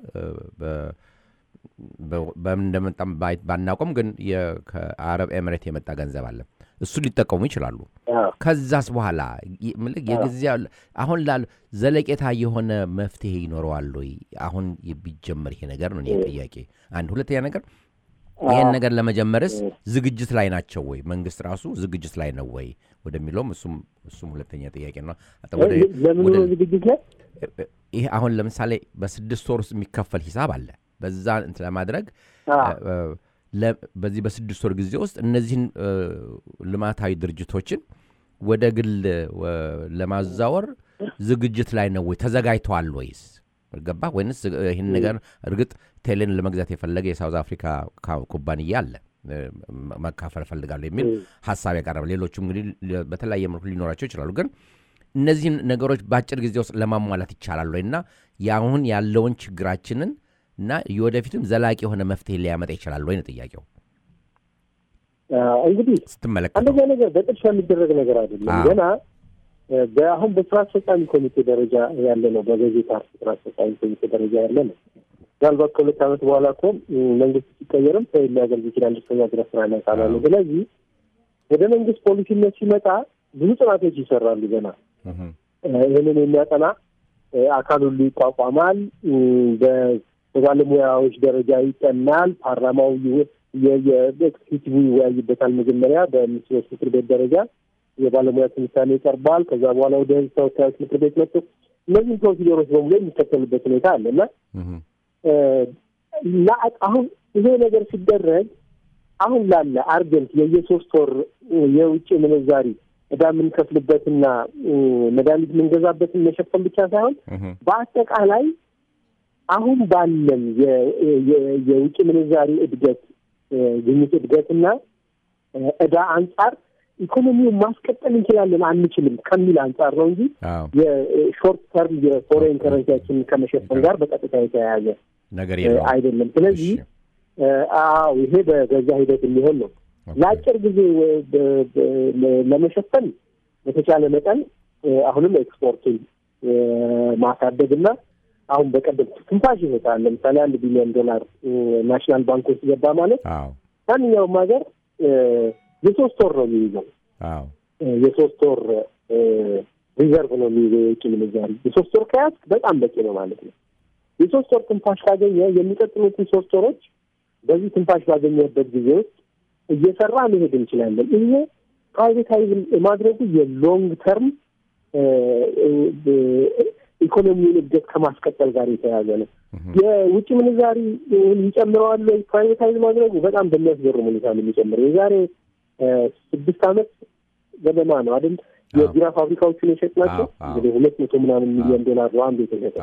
በምን እንደመጣም ባናውቅም ግን ከአረብ ኤምሬት የመጣ ገንዘብ አለ። እሱ ሊጠቀሙ ይችላሉ። ከዛስ በኋላ የጊዜ አሁን ላሉ ዘለቄታ የሆነ መፍትሄ ይኖረዋል ወይ? አሁን ቢጀመር ይሄ ነገር ነው ጥያቄ አንድ። ሁለተኛ ነገር ይህን ነገር ለመጀመርስ ዝግጅት ላይ ናቸው ወይ? መንግስት ራሱ ዝግጅት ላይ ነው ወይ ወደሚለውም እሱም እሱም ሁለተኛ ጥያቄ ነው። ለምኑ ዝግጅት ላይ ይሄ አሁን ለምሳሌ በስድስት ወር ውስጥ የሚከፈል ሂሳብ አለ። በዛ እንትን ለማድረግ በዚህ በስድስት ወር ጊዜ ውስጥ እነዚህን ልማታዊ ድርጅቶችን ወደ ግል ለማዛወር ዝግጅት ላይ ነው ወይ? ተዘጋጅተዋል ወይስ ገባ ወይንስ ይህን ነገር እርግጥ ቴሌን ለመግዛት የፈለገ የሳውዝ አፍሪካ ኩባንያ አለ መካፈል እፈልጋለሁ የሚል ሀሳብ ያቀረበ ሌሎቹም እንግዲህ በተለያየ መልኩ ሊኖራቸው ይችላሉ። ግን እነዚህን ነገሮች በአጭር ጊዜ ውስጥ ለማሟላት ይቻላል ወይ እና የአሁን ያለውን ችግራችንን እና የወደፊትም ዘላቂ የሆነ መፍትሄ ሊያመጣ ይችላል ወይ ነው ጥያቄው። እንግዲህ ስትመለከተው አንደኛ ነገር በጥድፊያ የሚደረግ ነገር አይደለም። ገና አሁን በስራ አስፈጻሚ ኮሚቴ ደረጃ ያለ ነው። በገዢ ፓርቲ ስራ አስፈጻሚ ኮሚቴ ደረጃ ያለ ነው። ምናልባት ከሁለት ዓመት በኋላ እኮ መንግስት ሲቀየርም ሰው ሊያደርግ ይችላል። እስከኛ ድረስ ስራ ላይ ካላለ ስለዚህ ወደ መንግስት ፖሊሲነት ሲመጣ ብዙ ጥናቶች ይሰራሉ። ገና ይህንን የሚያጠና አካል ሁሉ ይቋቋማል። በባለሙያዎች ደረጃ ይጠናል። ፓርላማው የኤክስኪዩቲቭ ይወያይበታል። መጀመሪያ በሚኒስትሮች ምክር ቤት ደረጃ የባለሙያ ትንታኔ ይቀርባል። ከዛ በኋላ ወደ ህዝብ ተወካዮች ምክር ቤት መጥቶ እነዚህም ፕሮሲጀሮች በሙሉ የሚከተሉበት ሁኔታ አለ እና አሁን ይሄ ነገር ሲደረግ አሁን ላለ አርጀንት የየሶስት ወር የውጭ ምንዛሪ ዕዳ የምንከፍልበትና መድኃኒት የምንገዛበትን መሸፈን ብቻ ሳይሆን በአጠቃላይ አሁን ባለን የውጭ ምንዛሪ እድገት ግኝት እድገትና ዕዳ አንጻር ኢኮኖሚውን ማስቀጠል እንችላለን አንችልም ከሚል አንጻር ነው እንጂ የሾርት ተርም የፎሬን ከረንሲያችን ከመሸፈን ጋር በቀጥታ የተያያዘ ነገር አይደለም። ስለዚህ አዎ ይሄ በዛ ሂደት የሚሆን ነው። ለአጭር ጊዜ ለመሸፈን በተቻለ መጠን አሁንም ኤክስፖርቱን ማሳደግና አሁን በቀደም ትንፋሽ ይሰጣል። ለምሳሌ አንድ ቢሊዮን ዶላር ናሽናል ባንክ ውስጥ ገባ ማለት ማንኛውም ሀገር የሶስት ወር ነው የሚይዘው። የሶስት ወር ሪዘርቭ ነው የሚይዘው የውጭ ምንዛሪ። የሶስት ወር ከያዝክ በጣም በቂ ነው ማለት ነው። የሶስት ወር ትንፋሽ ካገኘ የሚቀጥሉትን ሶስት ወሮች በዚህ ትንፋሽ ባገኘበት ጊዜ ውስጥ እየሰራ መሄድ እንችላለን። ይሄ ፕራይቬታይዝ ማድረጉ የሎንግ ተርም ኢኮኖሚውን እድገት ከማስቀጠል ጋር የተያያዘ ነው። የውጭ ምንዛሪ ይጨምረዋል ወይ? ፕራይቬታይዝ ማድረጉ በጣም በሚያስገርም ሁኔታ ነው የሚጨምረው። የዛሬ ስድስት ዓመት ገደማ ነው አይደል የቢራ ፋብሪካዎቹን የሸጥናቸው እንግዲህ ሁለት መቶ ምናምን ሚሊዮን ዶላር ነው አንዱ የተሸጠ።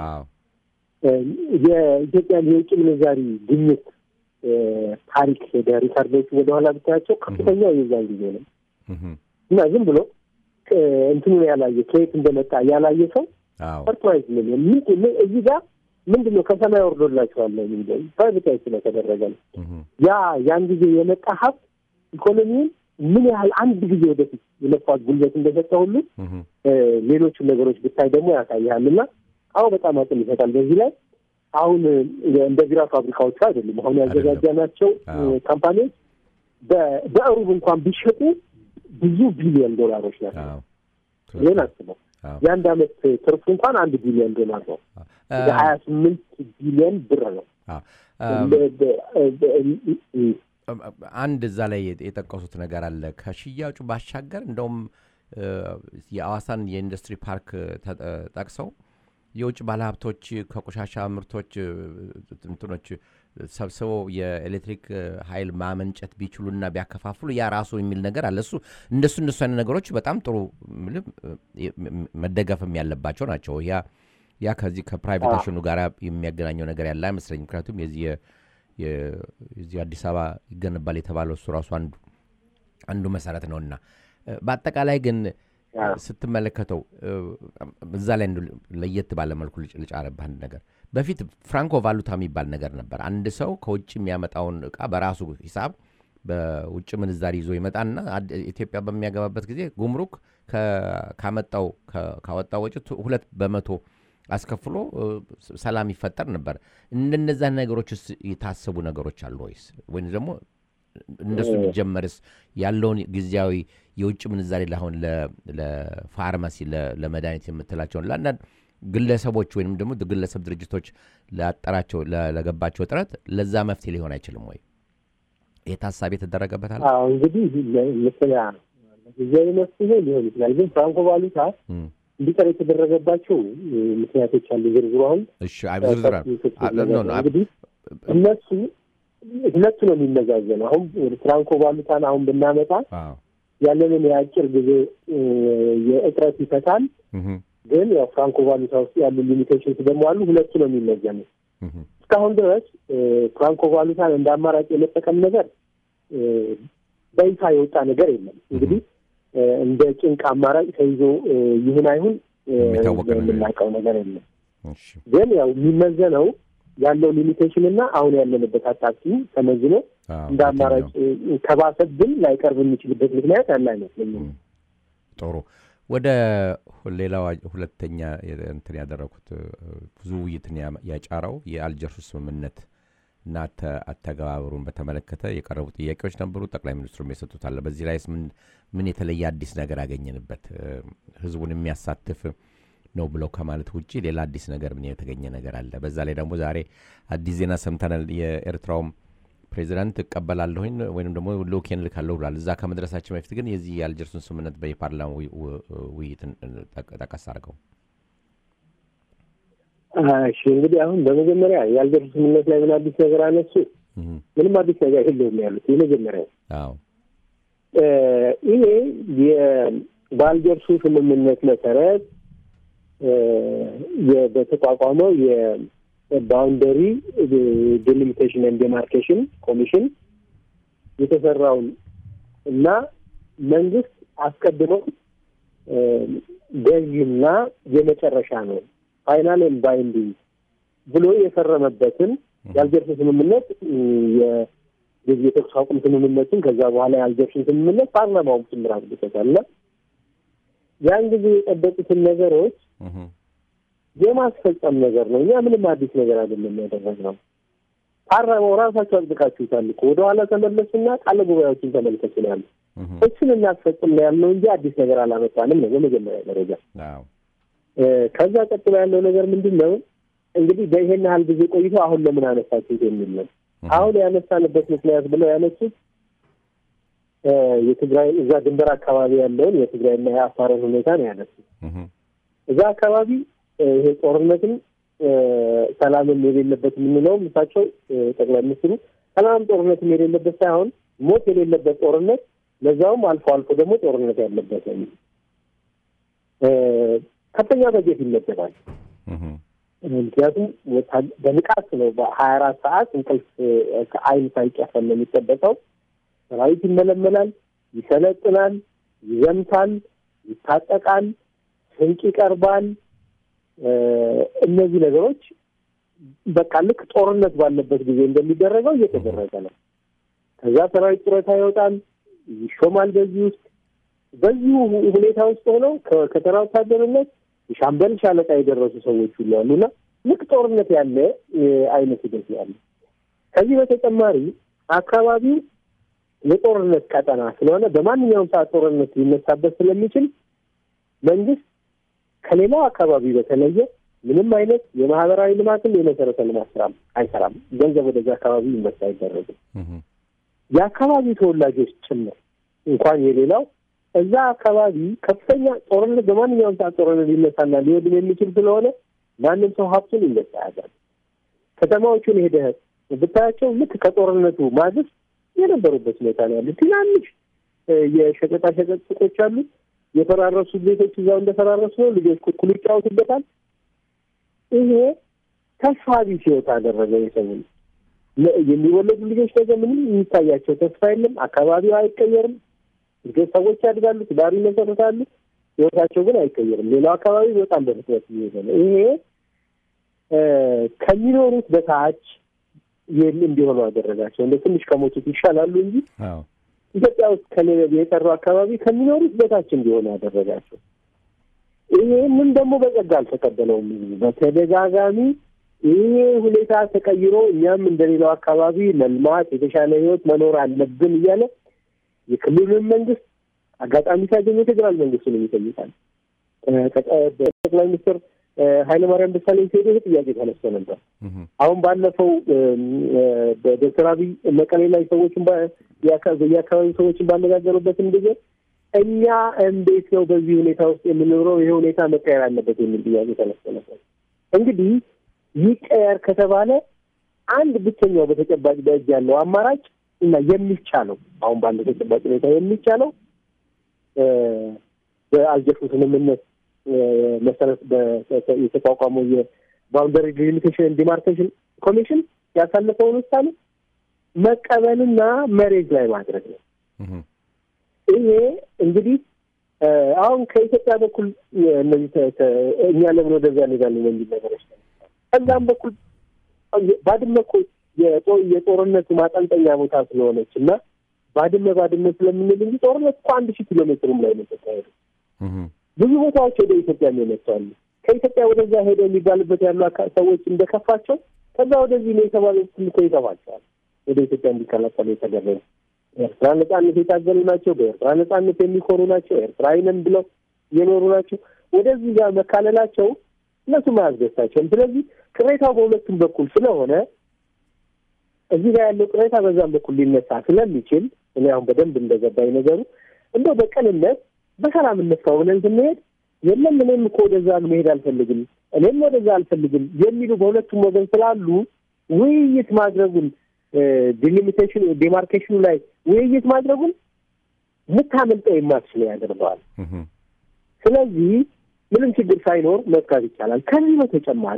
የኢትዮጵያን የውጭ ምንዛሪ ግኝት ታሪክ ሄደ ሪካርዶቹ ወደኋላ ብታያቸው ከፍተኛው የዛን ጊዜ ነው እና ዝም ብሎ እንትኑን ያላየ ከየት እንደመጣ ያላየ ሰው ሰርፕራይዝ ምን እዚህ ጋር ምንድን ነው ከሰማይ ወርዶላቸዋል ነው የሚለው ፕራይቬታይዝ ስለተደረገ ነው። ያ ያን ጊዜ የመጣ ሀብት ኢኮኖሚውን ምን ያህል አንድ ጊዜ ወደፊት የመፋት ጉልበት እንደሰጠ ሁሉ ሌሎቹን ነገሮች ብታይ ደግሞ ያሳይሃል እና አሁ በጣም አቅም ይሰጣል። በዚህ ላይ አሁን እንደ ቢራ ፋብሪካዎቹ አይደሉም። አሁን ያዘጋጃናቸው ካምፓኒዎች በእሩብ እንኳን ቢሸጡ ብዙ ቢሊዮን ዶላሮች ናቸው። ይህን አስበው የአንድ አመት ትርፉ እንኳን አንድ ቢሊዮን ዶላር ነው። ሀያ ስምንት ቢሊዮን ብር ነው። አንድ እዛ ላይ የጠቀሱት ነገር አለ። ከሽያጩ ባሻገር እንደውም የአዋሳን የኢንዱስትሪ ፓርክ ጠቅሰው የውጭ ባለሀብቶች ከቆሻሻ ምርቶች እንትኖች ሰብስበው የኤሌክትሪክ ኃይል ማመንጨት ቢችሉና ቢያከፋፍሉ ያ ራሱ የሚል ነገር አለ። እሱ እንደሱ እንደሱ አይነት ነገሮች በጣም ጥሩ መደገፍም ያለባቸው ናቸው። ያ ያ ከዚህ ከፕራይቬቴሽኑ ጋር የሚያገናኘው ነገር ያለ አይመስለኝ። ምክንያቱም የዚህ የዚህ አዲስ አበባ ይገነባል የተባለው እሱ ራሱ አንዱ አንዱ መሰረት ነውና በአጠቃላይ ግን ስትመለከተው እዛ ላይ ለየት ባለ መልኩ ልጫረብህ አንድ ነገር በፊት ፍራንኮ ቫሉታ የሚባል ነገር ነበር። አንድ ሰው ከውጭ የሚያመጣውን እቃ በራሱ ሂሳብ በውጭ ምንዛሪ ይዞ ይመጣና ኢትዮጵያ በሚያገባበት ጊዜ ጉምሩክ ካመጣው ካወጣው ወጪ ሁለት በመቶ አስከፍሎ ሰላም ይፈጠር ነበር። እንደነዛ ነገሮች የታሰቡ ነገሮች አሉ ወይስ ወይም ደግሞ እንደሱ ቢጀመርስ ያለውን ጊዜያዊ የውጭ ምንዛሬ ለአሁን ለፋርማሲ ለመድኃኒት የምትላቸውን ለአንዳንድ ግለሰቦች ወይም ደግሞ ግለሰብ ድርጅቶች ላጠራቸው ለገባቸው ጥረት ለዛ መፍትሄ ሊሆን አይችልም ወይ? ይህ ታሳቢ የተደረገበት አለ? እንግዲህ ምስያ ጊዜያዊ መፍትሄ ሊሆን ይችላል። ግን ፍራንኮ ቫሉታ እንዲቀር የተደረገባቸው ምክንያቶች አሉ። ዝርዝሩ አሁን ዝርዝር እንግዲህ እነሱ ሁለቱ ነው የሚመዛዘነው። አሁን ወደ ፍራንኮ ቫሉታን አሁን ብናመጣ ያለንን የአጭር ጊዜ የእጥረት ይፈታል። ግን ያው ፍራንኮ ቫሉታ ውስጥ ያሉ ሊሚቴሽንስ ደግሞ አሉ። ሁለቱ ነው የሚመዘነው። እስካሁን ድረስ ፍራንኮ ቫሉታን እንደ አማራጭ የመጠቀም ነገር በይፋ የወጣ ነገር የለም። እንግዲህ እንደ ጭንቅ አማራጭ ተይዞ ይሁን አይሁን የምናውቀው ነገር የለም። ግን ያው የሚመዘነው ያለው ሊሚቴሽን እና አሁን ያለንበት አጣብቂኝ ተመዝኖ እንደ አማራጭ ከባሰብን ላይቀርብ የሚችልበት ምክንያት ያለ አይመስለኝም። ጥሩ። ወደ ሌላው ሁለተኛ እንትን ያደረኩት ብዙ ውይይትን ያጫረው የአልጀርሱ ስምምነት እና አተገባበሩን በተመለከተ የቀረቡ ጥያቄዎች ነበሩ። ጠቅላይ ሚኒስትሩም የሰጡት አለ። በዚህ ላይ ምን የተለየ አዲስ ነገር ያገኘንበት ህዝቡን የሚያሳትፍ ነው ብለው ከማለት ውጭ ሌላ አዲስ ነገር ምን የተገኘ ነገር አለ? በዛ ላይ ደግሞ ዛሬ አዲስ ዜና ሰምተናል። የኤርትራውም ፕሬዚዳንት እቀበላለሁኝ ወይም ደግሞ ልኡኬን እልካለሁ ብሏል። እዛ ከመድረሳችን በፊት ግን የዚህ የአልጀርሱን ስምምነት በየፓርላማ ውይይትን ጠቀስ አድርገው እሺ እንግዲህ አሁን በመጀመሪያ የአልጀርሱ ስምምነት ላይ ምን አዲስ ነገር አነሱ? ምንም አዲስ ነገር የለውም ያሉት የመጀመሪያው ይሄ በአልጀርሱ ስምምነት መሰረት በተቋቋመው የባውንደሪ ዴሊሚቴሽን ኤንድ ዴማርኬሽን ኮሚሽን የተሰራውን እና መንግስት አስቀድመው ገዥና የመጨረሻ ነው ፋይናል ኤንድ ባይንዲንግ ብሎ የፈረመበትን የአልጀርስ ስምምነት የዚህ የተኩስ አቁም ስምምነትን ከዛ በኋላ የአልጀርስን ስምምነት ፓርላማውም ጭምር አድርጎታል እና ያን ጊዜ የጠበቁትን ነገሮች የማስፈጸም ነገር ነው። እኛ ምንም አዲስ ነገር አይደለም ያደረግነው። ፓርላማው ራሳቸው አጽድቃችሁታል እኮ ወደኋላ ተመለሱና ቃለ ጉባኤዎችን ተመልከቱ ነው ያሉ። እሱን እናስፈጽም ነው ያልነው እንጂ አዲስ ነገር አላመጣንም ነው በመጀመሪያ ደረጃ። ከዛ ቀጥሎ ያለው ነገር ምንድን ነው እንግዲህ በይሄን ያህል ጊዜ ቆይቶ አሁን ለምን አነሳችሁት የሚል ነው። አሁን ያነሳንበት ምክንያት ብለው ያነሱት የትግራይ እዛ ድንበር አካባቢ ያለውን የትግራይና የአፋርን ሁኔታ ነው ያነሱት። እዛ አካባቢ ይሄ ጦርነትም ሰላምም የሌለበት የምንለውም እሳቸው ጠቅላይ ሚኒስትሩ ሰላም ጦርነትም የሌለበት ሳይሆን ሞት የሌለበት ጦርነት ለዛውም አልፎ አልፎ ደግሞ ጦርነት ያለበት ነው። ከፍተኛ በጀት ይመደባል። ምክንያቱም በንቃት ነው በሀያ አራት ሰዓት እንቅልፍ ከአይን ሳይጨፈን ነው የሚጠበቀው። ሰራዊት ይመለመላል፣ ይሰለጥናል፣ ይዘምታል፣ ይታጠቃል፣ ስንቅ ይቀርባል። እነዚህ ነገሮች በቃ ልክ ጦርነት ባለበት ጊዜ እንደሚደረገው እየተደረገ ነው። ከዛ ሰራዊት ጡረታ ይወጣል፣ ይሾማል። በዚህ ውስጥ በዚሁ ሁኔታ ውስጥ ሆነው ከተራ ወታደርነት የሻምበል ሻለቃ የደረሱ ሰዎች ሁሉ አሉና ልክ ጦርነት ያለ አይነት ሂደት ያለ። ከዚህ በተጨማሪ አካባቢው የጦርነት ቀጠና ስለሆነ በማንኛውም ሰዓት ጦርነት ሊነሳበት ስለሚችል መንግስት ከሌላው አካባቢ በተለየ ምንም አይነት የማህበራዊ ልማትም የመሰረተ ልማት ስራም አይሰራም። ገንዘብ ወደዚ አካባቢ ይመሳ አይደረግም። የአካባቢው ተወላጆች ጭምር እንኳን የሌላው እዛ አካባቢ ከፍተኛ ጦርነት በማንኛውም ሰዓት ጦርነት ሊነሳና ሊወድም የሚችል ስለሆነ ማንም ሰው ሀብቱን ይነሳ ያዛል። ከተማዎቹን ሄደህ ብታያቸው ልክ ከጦርነቱ ማግስት የነበሩበት ሁኔታ ነው ያሉት። ትናንሽ የሸቀጣሸቀጥ ሱቆች አሉ። የፈራረሱ ቤቶች እዛው እንደፈራረሱ ነው። ልጆች ኩኩሉ ይጫወቱበታል። ይሄ ተስፋ ቢስ ህይወት አደረገ። የሰው የሚወለዱ ልጆች ነገር ምንም የሚታያቸው ተስፋ የለም። አካባቢው አይቀየርም። ልጆች ሰዎች ያድጋሉ፣ ትዳር ይመሰርታሉ። ህይወታቸው ግን አይቀየርም። ሌላው አካባቢ በጣም በፍጥነት እየሄደ ነው። ይሄ ከሚኖሩት በታች እንዲሆኑ አደረጋቸው። እንደ ትንሽ ከሞቱት ይሻላሉ እንጂ ኢትዮጵያ ውስጥ ከሌለ የቀሩ አካባቢ ከሚኖሩት በታች እንዲሆኑ ያደረጋቸው። ይህንም ደግሞ በጸጋ አልተቀበለውም። በተደጋጋሚ ይሄ ሁኔታ ተቀይሮ እኛም እንደሌላው አካባቢ መልማት፣ የተሻለ ህይወት መኖር አለብን እያለ የክልሉን መንግስት አጋጣሚ ሲያገኙ የፌዴራል መንግስቱን ይጠይቃል። ጠቅላይ ሚኒስትር ኃይለማርያም ደሳለኝ ሲሄዱ ይህ ጥያቄ ተነስቶ ነበር። አሁን ባለፈው በዶክተር አብይ መቀሌ ላይ ሰዎችን የአካባቢ ሰዎችን ባነጋገሩበትም ጊዜ እኛ እንዴት ነው በዚህ ሁኔታ ውስጥ የምንኖረው? ይሄ ሁኔታ መቀየር አለበት የሚል ጥያቄ ተነስቶ ነበር። እንግዲህ ይቀየር ከተባለ አንድ ብቸኛው በተጨባጭ በእጅ ያለው አማራጭ እና የሚቻለው አሁን ባለው ተጨባጭ ሁኔታ የሚቻለው በአልጀርሱ ስምምነት መሰረት የተቋቋመው የባውንደሪ ዲሊሚቴሽን ዲማርኬሽን ኮሚሽን ያሳለፈውን ውሳኔ መቀበልና መሬት ላይ ማድረግ ነው። ይሄ እንግዲህ አሁን ከኢትዮጵያ በኩል እነዚህ እኛ ለምን ወደዚያ እንሄዳለን የሚል ነገሮች ከዛም በኩል ባድመ እኮ የጦርነቱ ማጠንጠኛ ቦታ ስለሆነች እና ባድመ ባድመ ስለምንል እንጂ ጦርነት እኮ አንድ ሺህ ኪሎ ሜትሩም ላይ ነው ተካሄዱ። ብዙ ቦታዎች ወደ ኢትዮጵያ የሚመጣሉ ከኢትዮጵያ ወደዛ ሄደው የሚባልበት ያሉ ሰዎች እንደከፋቸው ከዛ ወደዚህ ነው የተባሉት እኮ ይገባቸዋል። ወደ ኢትዮጵያ እንዲቀላቀሉ የተደረገ ኤርትራ ነጻነት የታገሉ ናቸው። በኤርትራ ነጻነት የሚኮሩ ናቸው። ኤርትራዊ ነን ብለው የኖሩ ናቸው። ወደዚህ ጋር መካለላቸው እነሱም አያስደስታቸውም። ስለዚህ ቅሬታው በሁለቱም በኩል ስለሆነ እዚህ ጋር ያለው ቅሬታ በዛም በኩል ሊነሳ ስለሚችል እኔ አሁን በደንብ እንደገባኝ ነገሩ እንደው በቅንነት በሰላም እንፍታው ብለን ስንሄድ የለም እኔም እኮ ወደዛ መሄድ አልፈልግም፣ እኔም ወደዛ አልፈልግም የሚሉ በሁለቱም ወገን ስላሉ ውይይት ማድረጉን ዲሊሚቴሽን ዲማርኬሽኑ ላይ ውይይት ማድረጉን ልታመልጠው የማትችለው ያደርገዋል። ስለዚህ ምንም ችግር ሳይኖር መፍታት ይቻላል። ከዚህ በተጨማሪ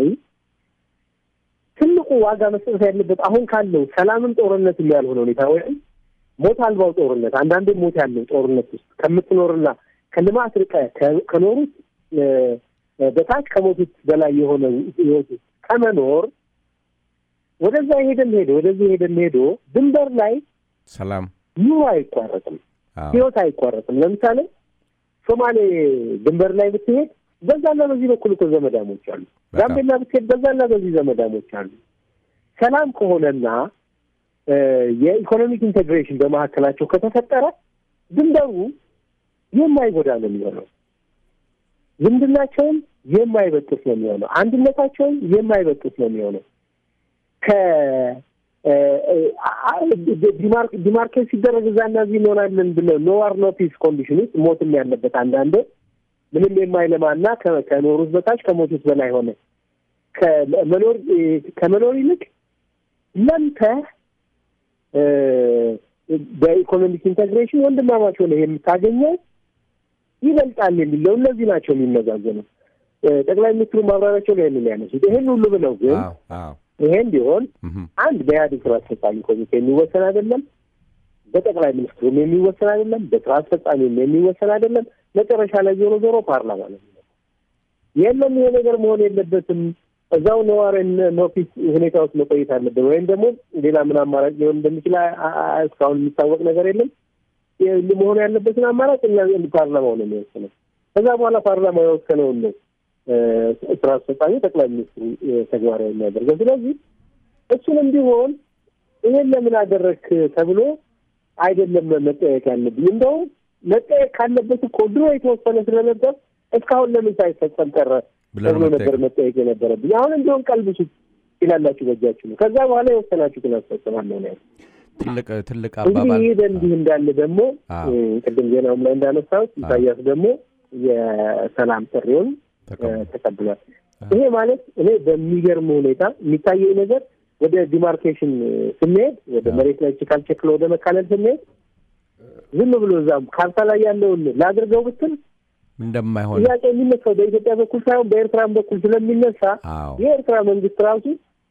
ትልቁ ዋጋ መስጠት ያለበት አሁን ካለው ሰላምም ጦርነትም ያልሆነ ሁኔታ ወይም ሞት አልባው ጦርነት አንዳንዴ ሞት ያለው ጦርነት ውስጥ ከምትኖርና ከልማት ርቀህ ከኖሩት በታች ከሞቱት በላይ የሆነ ህይወት ውስጥ ከመኖር ወደዛ ሄደን ሄዶ ወደዚህ ሄደን ሄዶ ድንበር ላይ ሰላም ኑሮ አይቋረጥም፣ ህይወት አይቋረጥም። ለምሳሌ ሶማሌ ድንበር ላይ ብትሄድ በዛና በዚህ በኩል እኮ ዘመዳሞች አሉ። ጋምቤላ ብትሄድ በዛና በዚህ ዘመዳሞች አሉ። ሰላም ከሆነና የኢኮኖሚክ ኢንቴግሬሽን በመካከላቸው ከተፈጠረ ድንበሩ የማይጎዳ ነው የሚሆነው። ዝምድናቸውን የማይበጥስ ነው የሚሆነው። አንድነታቸውን የማይበጥስ ነው የሚሆነው። ዲማርኬት ሲደረግ እዛና እዚህ እንሆናለን ብለው ኖ ዋር ኖ ፒስ ኮንዲሽን ውስጥ ሞትም ያለበት አንዳንዴ ምንም የማይለማና ከኖሩት በታች ከሞቱት በላይ ሆነ ከመኖር ከመኖር ይልቅ ለምተህ በኢኮኖሚክ ኢንቴግሬሽን ወንድማማች ሆነ የምታገኘው ይበልጣል የሚለው እነዚህ ናቸው የሚመዛዘነው። ጠቅላይ ሚኒስትሩ ማብራሪያቸው ላይ ያንን ያነሱት ይሄን ሁሉ ብለው ግን ይሄን ቢሆን አንድ በኢህአዴግ ስራ አስፈጻሚ ኮሚቴ የሚወሰን አይደለም፣ በጠቅላይ ሚኒስትሩም የሚወሰን አይደለም፣ በስራ አስፈጻሚም የሚወሰን አይደለም። መጨረሻ ላይ ዞሮ ዞሮ ፓርላማ ነው። የለም ይሄ ነገር መሆን የለበትም እዛው ነዋሪ ኖፊስ ሁኔታ ውስጥ መቆየት አለብን ወይም ደግሞ ሌላ ምን አማራጭ ሊሆን እንደሚችል እስካሁን የሚታወቅ ነገር የለም። መሆን ያለበትን አማራጭ ፓርላማው ነው የሚወስነው። ከዛ በኋላ ፓርላማ የወሰነውን ነው ስራ አስፈጻሚ ጠቅላይ ሚኒስትሩ ተግባራዊ የሚያደርገው። ስለዚህ እሱንም ቢሆን ይሄን ለምን አደረግክ ተብሎ አይደለም መጠየቅ ያለብኝ። እንደውም መጠየቅ ካለበት እኮ ድሮ የተወሰነ ስለነበር እስካሁን ለምን ሳይፈጸም ቀረ ተብሎ ነበር መጠየቅ የነበረብኝ። አሁን እንዲሆን ቀልብሱት ይላላችሁ በእጃችሁ ነው። ከዛ በኋላ የወሰናችሁትን አስፈጽማለሁ ነው ያሉት። ትልቅ ትልቅ እንግዲህ አባባል ይህ በእንዲህ እንዳለ ደግሞ ቅድም ዜናውም ላይ እንዳነሳሁት ኢሳያስ ደግሞ የሰላም ጥሪውን ተቀብሏል። ይሄ ማለት እኔ በሚገርም ሁኔታ የሚታየኝ ነገር ወደ ዲማርኬሽን ስንሄድ ወደ መሬት ላይ ችካል ቸክሎ ወደ መካለል ስንሄድ ዝም ብሎ እዛ ካርታ ላይ ያለውን ላድርገው ብትል እንደማይሆን ጥያቄ የሚነሳው በኢትዮጵያ በኩል ሳይሆን በኤርትራም በኩል ስለሚነሳ አዎ የኤርትራ መንግስት ራሱ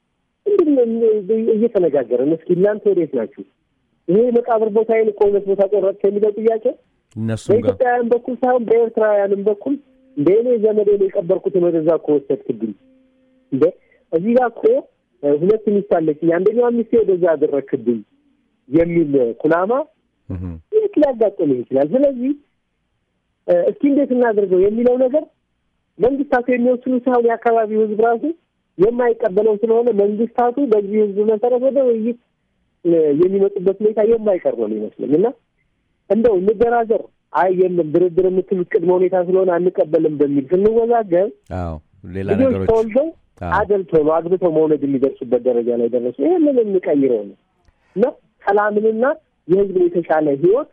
እንድን እየተነጋገረን እስኪ እናንተ ወዴት ናችሁ? ይሄ መቃብር ቦታዬን እኮ ሁለት ቦታ ቆረጥ የሚለው ጥያቄ እነሱም ጋር በኢትዮጵያውያን በኩል ሳይሆን በኤርትራውያንም በኩል እንደ እኔ ዘመዴን የቀበርኩትን ወደዛ እኮ ወሰድክብኝ እንደ እዚህ ጋር እኮ ሁለት ሚስት አለችኝ አንደኛዋ ሚስቴ ወደዛ አደረግክብኝ የሚል ኩናማ እህ የት ሊያጋጥምህ ይችላል። ስለዚህ እስኪ እንዴት እናድርገው የሚለው ነገር መንግስታቱ የሚወስኑ ሳይሆን የአካባቢው ህዝብ ራሱ የማይቀበለው ስለሆነ መንግስታቱ በዚህ ህዝብ መሰረት ወደ ውይይት የሚመጡበት ሁኔታ የማይቀር ነው ይመስለኝ እና እንደው እንደራደር፣ አይ የለም ድርድር የምትሉት ቅድመ ሁኔታ ስለሆነ አንቀበልም በሚል ስንወዛገብ አዎ ሌላ ልጆች ነገሮች ተወልደው አዎ አደልተው ነው አግብተው መውለድ የሚደርሱበት ደረጃ ላይ ደረሱ። ይህንን እንቀይረው ነው እና ሰላምንና የህዝብ የተሻለ ህይወት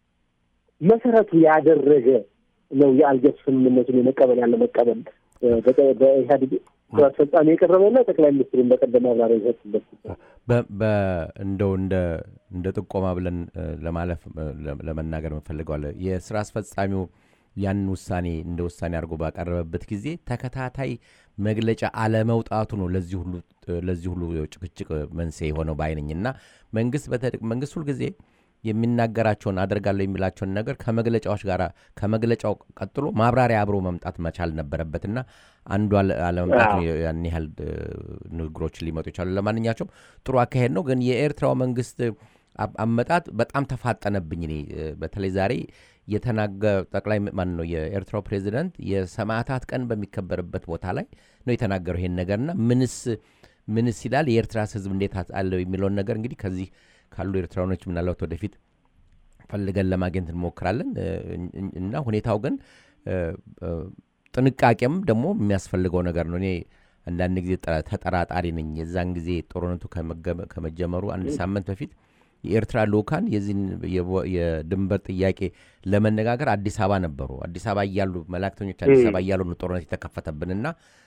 መሰረቱ ያደረገ ነው የአልጀርስ ስምምነቱን የመቀበል ያለ መቀበል በ- በኢህአዴግ ስራ አስፈጻሚ የቀረበውና ጠቅላይ ሚኒስትሩን በቀደም ማብራሪያ የሰጡበት ጉዳይ። በ- በ- እንደው እንደ እንደ ጥቆማ ብለን እ፣ ለማለፍ እ፣ ለ- ለመናገር እንፈልገዋለን። የስራ አስፈጻሚው ያንን ውሳኔ እንደ ውሳኔ አድርጎ ባቀረበበት ጊዜ ተከታታይ መግለጫ አለመውጣቱ ነው ለዚህ ሁሉ እ፣ ለዚህ ሁሉ ጭቅጭቅ መንስኤ የሆነው ባይነኝ እና መንግስት በተ- መንግስት ሁልጊዜ የሚናገራቸውን አደርጋለሁ የሚላቸውን ነገር ከመግለጫዎች ጋር ከመግለጫው ቀጥሎ ማብራሪያ አብሮ መምጣት መቻል ነበረበትና አንዱ አለ- አለመምጣት ነው ያን ያህል እ፣ ንግግሮችን ሊመጡ ይቻሉ። ለማንኛቸውም ጥሩ አካሄድ ነው። ግን የኤርትራው መንግስት አ- አመጣጥ በጣም ተፋጠነብኝ። እኔ እ፣ በተለይ ዛሬ የተናገ ጠቅላይ ማን ነው የኤርትራው ፕሬዚደንት የሰማዕታት ቀን በሚከበርበት ቦታ ላይ ነው የተናገረው ይሄን ነገርና ምንስ ምንስ ይላል የኤርትራስ ህዝብ እንዴት አለው የሚለውን ነገር እንግዲህ ከዚህ ካሉ ኤርትራኖች ምናልባት ወደፊት ፈልገን ለማግኘት እንሞክራለን እ፣ እን- እና ሁኔታው ግን እ፣ እ፣ ጥንቃቄም ደግሞ የሚያስፈልገው ነገር ነው። እኔ አንዳንድ ጊዜ ጠ- ተጠራጣሪ ነኝ። የዛን ጊዜ ጦርነቱ ከመገመ- ከመጀመሩ አንድ ሳምንት በፊት የኤርትራ ልኡካን የዚህን የቦ- የድንበር ጥያቄ ለመነጋገር አዲስ አበባ ነበሩ። አዲስ አበባ እያሉ መላእክተኞች አዲስ አበባ እያሉ ነው ጦርነት የተከፈተብንና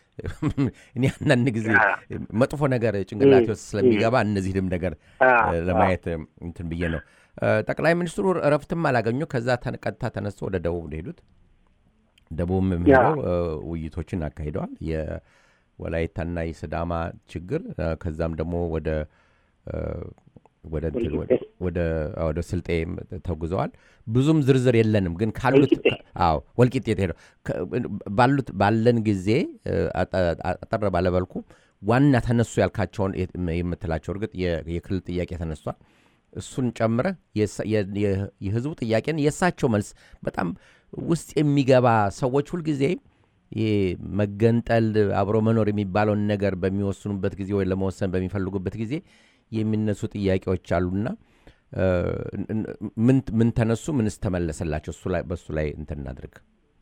እኔ አንዳንድ ጊዜ መጥፎ ነገር ጭንቅላቴ ውስጥ ስለሚገባ እነዚህንም ነገር እ፣ ለማየት እ፣ እንትን ብዬ ነው። እ፣ ጠቅላይ ሚኒስትሩ እረፍትም አላገኙ። ከዛ ተን- ቀጥታ ተነስቶ ወደ ደቡብ ነው የሄዱት። ደቡብም የሚሄደው እ፣ ውይይቶችን አካሂደዋል። የወላይታና የስዳማ ችግር እ፣ ከዛም ደግሞ ወደ እ፣ ወደ እንትን ወደ- ወደ ወደ ስልጤ ተጉዘዋል። ብዙም ዝርዝር የለንም፣ ግን ካሉት ወልቂጤ። አዎ ወልቂጤ ሄደው ከ- ባሉት ባለን ጊዜ እ፣ አጠ- አጠር ባለበልኩ ዋና ተነሱ ያልካቸውን የት- የምትላቸው እርግጥ የ- የክልል ጥያቄ ተነስቷል። እሱን ጨምረ የሳ- የ- የ- የህዝቡ ጥያቄን የእሳቸው መልስ በጣም ውስጥ የሚገባ ሰዎች ሁልጊዜ ይሄ መገንጠል አብሮ መኖር የሚባለውን ነገር በሚወስኑበት ጊዜ ወይ ለመወሰን በሚፈልጉበት ጊዜ የሚነሱ ጥያቄዎች አሉና እ፣ ን- ምን ምን ተነሱ? ምንስ ተመለሰላቸው? እሱ ላይ በእሱ ላይ እንትን እናድርግ።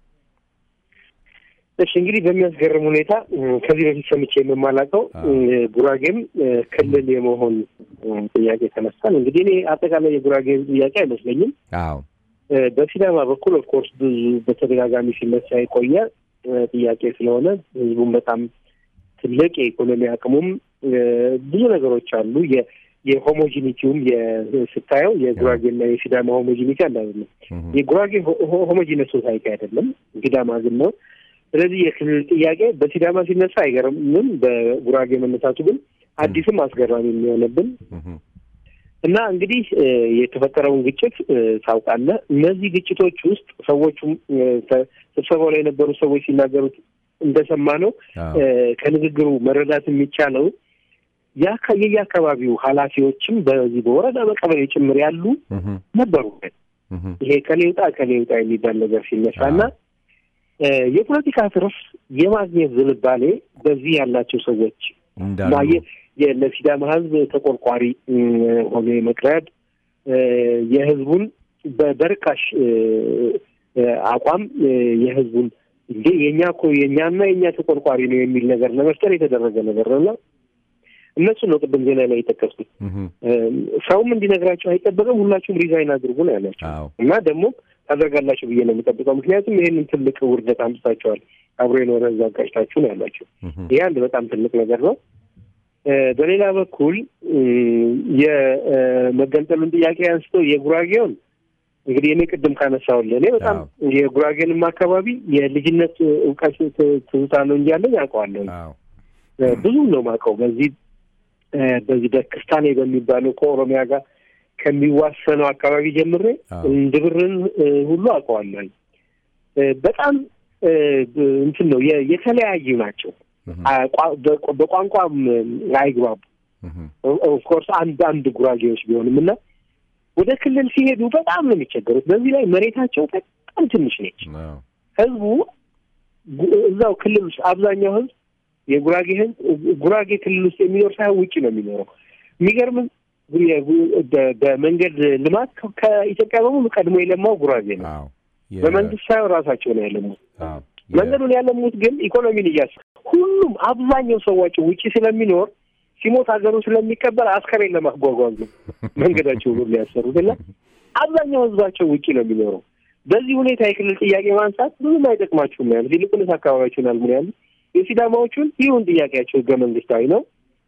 እሺ እንግዲህ በሚያስገርም ሁኔታ እ፣ ከዚህ በፊት ሰምቼ የምማላቀው አዎ። ጉራጌም እ፣ ክልል የመሆን እ፣ ጥያቄ ተነስቷል። እንግዲህ እኔ አጠቃላይ የጉራጌ ህዝብ ጥያቄ አይመስለኝም። አዎ እ፣ በሲዳማ በኩል ኦፍኮርስ ብዙ በተደጋጋሚ ሲነሳ የቆየ እ፣ ጥያቄ ስለሆነ ህዝቡም በጣም ትልቅ የኢኮኖሚ አቅሙም እ፣ ብዙ ነገሮች አሉ። የ- የሆሞጂኒቲውም የ- ስታየው የጉራጌና የሲዳማ ሆሞጂኒቲ አንድ አይደለም። እህ፣ የጉራጌ ሆሞጂነስ ሶሳይቲ አይደለም፣ ሲዳማ ግን ነው። ስለዚህ የክልል ጥያቄ በሲዳማ ሲነሳ አይገርምም፣ በጉራጌ መነሳቱ ግን አዲስም አስገራሚ የሚሆንብን እህ፣ እና እንግዲህ እ፣ የተፈጠረውን ግጭት እ፣ ታውቃለህ። እነዚህ ግጭቶች ውስጥ ሰዎቹም እ፣ ተ- ስብሰባው ላይ የነበሩ ሰዎች ሲናገሩት እንደሰማ ነው አዎ ከንግግሩ መረዳት የሚቻለው የአካ- የየአካባቢው ኃላፊዎችም በዚህ በወረዳ በቀበሌ ጭምር ያሉ እህ፣ ነበሩ። እህ፣ ይሄ ከሌ ውጣ ከሌ ውጣ የሚባል ነገር ሲነሳ እና እ፣ የፖለቲካ ትርፍ የማግኘት ዝንባሌ በዚህ ያላቸው ሰዎች እንዳሉ ማየ- የ- ለሲዳማ ሕዝብ ተቆርቋሪ እ፣ ሆኖ የመቅረብ እ፣ የሕዝቡን በ- በርካሽ እ፣ እ፣ አቋም እ፣ የሕዝቡን እንዴ የእኛ እኮ የእኛና የእኛ ተቆርቋሪ ነው የሚል ነገር ለመፍጠር የተደረገ ነገር ነው እና እነሱ ነው ቅድም ዜና ላይ የጠቀስኩት። እህ፣ እ፣ ሰውም እንዲነግራቸው አይጠበቅም። ሁላችሁም ሪዛይን አድርጉ ነው ያላቸው አዎ እና ደግሞ ታደርጋላችሁ ብዬ ነው የሚጠብቀው። ምክንያቱም ይህንን ትልቅ ውርደት አምጥታቸዋል። አብሮ የኖረ ህዝብ አጋጭታችሁ ነው ያላቸው። እህ፣ ይህ አንድ በጣም ትልቅ ነገር ነው። እ፣ በሌላ በኩል እ፣ የመገንጠሉን ጥያቄ አንስተው የጉራጌውን እንግዲህ እኔ ቅድም ካነሳሁልህ እኔ በጣም የጉራጌንም አካባቢ የልጅነት እውቀት ት- ትዝታ ነው እንጂ ያለኝ አውቀዋለሁ። አዎ እ፣ ብዙ ነው የማውቀው በዚህ እ፣ በዚህ በክስታኔ በሚባለው ከኦሮሚያ ጋር ከሚዋሰነው አካባቢ ጀምሬ አዎ። እንድብርን እ፣ ሁሉ አውቀዋለሁ። እ፣ በጣም እ፣ ብ- እንትን ነው የ- የተለያዩ ናቸው። እህ፣ አ- ቋ- በቋ- በቋንቋም አይግባቡ። እህ፣ ኦፍኮርስ አንድ አንድ ጉራጌዎች ቢሆንም እና ወደ ክልል ሲሄዱ በጣም ነው የሚቸገሩት። በዚህ ላይ መሬታቸው በጣም ትንሽ ነች። አዎ ህዝቡ ጉ- እዛው ክልል ውስጥ አብዛኛው ህዝብ የጉራጌ ህዝብ ጉራጌ ክልል ውስጥ የሚኖር ሳይሆን ውጭ ነው የሚኖረው። የሚገርምህ የጉ- በ- በመንገድ ልማት ከ- ከኢትዮጵያ በሙሉ ቀድሞ የለማው ጉራጌ ነው። አዎ የ- በመንግስት ሳይሆን ራሳቸው ነው ያለሙት። አዎ የ- መንገዱን ያለሙት ግን ኢኮኖሚን እያስ ሁሉም አብዛኛው ሰዋቸው ውጭ ስለሚኖር ሲሞት ሀገሩ ስለሚቀበል አስከሬን ለማጓጓዝ ነው መንገዳቸው ሁሉ ያሰሩት እና አብዛኛው ህዝባቸው ውጭ ነው የሚኖረው። በዚህ ሁኔታ የክልል ጥያቄ ማንሳት ብዙም አይጠቅማችሁም ነው ያሉት። ይልቁንስ አካባቢያችሁን አልሙ ነው ያሉት። የሲዳማዎቹን ይሁን ጥያቄያቸው ህገ መንግስታዊ ነው፣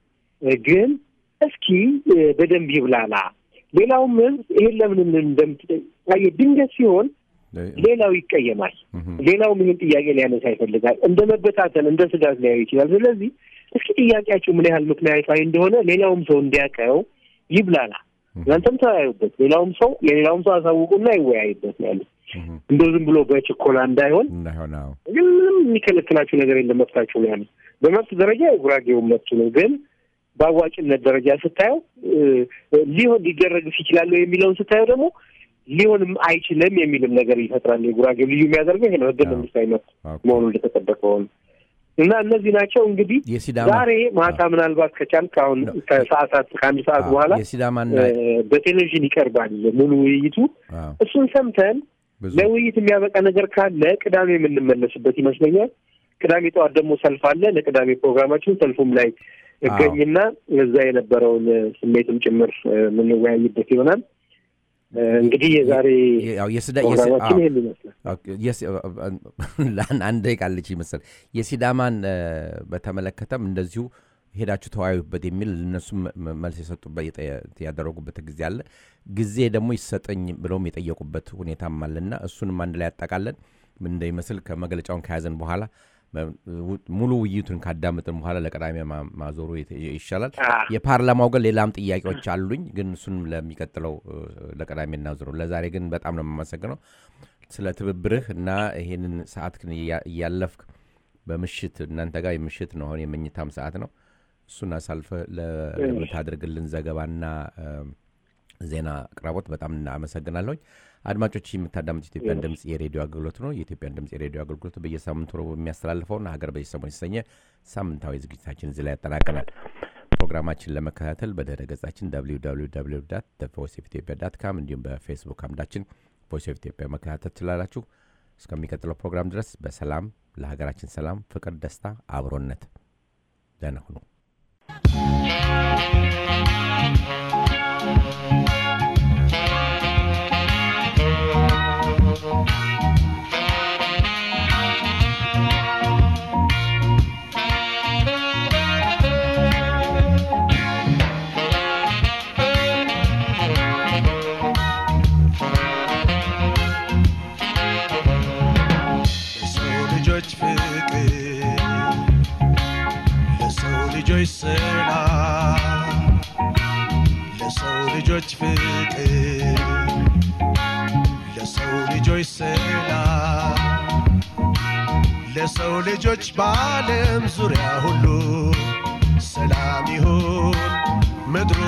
ግን እስኪ እ፣ በደንብ ይብላላ። ሌላውም ህዝብ ይሄን ለምን እንደምትጠ ድንገት ሲሆን ሌላው ይቀየማል። እህ፣ ሌላውም ይህን ጥያቄ ሊያነሳ ይፈልጋል። እንደ መበታተን እንደ ስጋት ሊያዩ ይችላል። ስለዚህ እስኪ ጥያቄያቸው ምን ያህል ምክንያታዊ እንደሆነ ሌላውም ሰው እንዲያውቀው ይብላላ። እናንተም ተወያዩበት፣ ሌላውም ሰው ለሌላውም ሰው አሳውቁና ይወያይበት ነው ያሉት። እህ፣ እንደው ዝም ብሎ በችኮላ እንዳይሆን እንዳይሆን አዎ ግን ምንም የሚከለክላችሁ ነገር የለም፣ መብታችሁ ነው ያሉት። በመብት ደረጃ የጉራጌውን መብቱ ነው፣ ግን በአዋጭነት ደረጃ ስታየው እ፣ ሊሆን ሊደረግስ ይችላል ወይ የሚለውን ስታየው ደግሞ ሊሆንም አይችልም የሚልም ነገር ይፈጥራል። የጉራጌ ልዩ የሚያደርገው ይሄ ነው፣ ህገ አዎ። መንግስታዊ መብት ኦኬ። መሆኑ እንደተጠበቀ ሆነ እና እነዚህ ናቸው እንግዲህ የሲዳማ ዛሬ ማታ ምናልባት ከቻልክ አሁን ከሰዓታት ከአንድ ሰዓት አዎ፣ በኋላ የሲዳማና እ፣ በቴሌቪዥን ይቀርባል ሙሉ ውይይቱ። አዎ እሱን ሰምተን ብዙ ለውይይት የሚያበቃ ነገር ካለ ቅዳሜ የምንመለስበት ይመስለኛል። ቅዳሜ ጠዋት ደግሞ ሰልፍ አለ። ለቅዳሜ ፕሮግራማችን ሰልፉም ላይ እገኝና እዛ የነበረውን እ፣ ስሜትም ጭምር እ፣ የምንወያይበት ይሆናል። እ፣ እንግዲህ የዛሬ ያው የስዳ የስ- ፕሮግራማችን አዎ። ይህን ይመስላል። ኦኬ፣ የስ- ለአንድ አንድ ደቂቃ አለች ይመስል የሲዳማን እ፣ በተመለከተም እንደዚሁ ሄዳችሁ ተወያዩበት የሚል እነሱም መ- መልስ የሰጡበት የጠ- ያደረጉበት ጊዜ አለ። ጊዜ ደግሞ ይሰጠኝ ብለውም የጠየቁበት ሁኔታም አለና እሱንም አንድ ላይ ያጠቃለን ምን እንደሚመስል ከመግለጫውን ከያዘን በኋላ ሙሉ ውይይቱን ካዳመጥን በኋላ ለቀዳሚ ማ- ማዞሩ የተ- ይሻላል። አ፣ የፓርላማው ግን ሌላም ጥያቄዎች አሉኝ፣ ግን እሱን ለሚቀጥለው እ፣ ለቀዳሚ እናዞሩ። ለዛሬ ግን በጣም ነው የማመሰግነው ስለ ትብብርህ እና ይሄንን ሰዓት ግን እያ- እያለፍክ በምሽት እናንተ ጋር የምሽት ነው፣ አሁን የመኝታም ሰዓት ነው። እሱን አሳልፈ ለ- ለምታደርግልን ዘገባና እ፣ ዜና አቅራቦት በጣም እናመሰግናለሁኝ። አድማጮች የምታዳምጡ ኢትዮጵያን ድምፅ የሬዲዮ አገልግሎት ነው። የኢትዮጵያን ድምፅ የሬዲዮ አገልግሎት በየሳምንቱ ረቡዕ የሚያስተላልፈውን ሀገር በዚህ ሰሞን የተሰኘ ሳምንታዊ ዝግጅታችን እዚህ ላይ ያጠናቀናል። ፕሮግራማችን ለመከታተል በድረ ገጻችን ቮይስ ኦፍ ኢትዮጵያ ዳት ካም እንዲሁም በፌስቡክ አምዳችን ቮይስ ኦፍ ኢትዮጵያ መከታተል ትችላላችሁ። እስከሚቀጥለው ፕሮግራም ድረስ በሰላም ለሀገራችን ሰላም፣ ፍቅር፣ ደስታ፣ አብሮነት ደህና ሁኑ። ለሰው ልጆች ፍቅር ለሰው ልጆች ሰላም ለሰው ልጆች ፍቅር ለሰው ልጆች ሰላም ለሰው ልጆች በዓለም ዙሪያ ሁሉ ሰላም ይሁን ምድሩ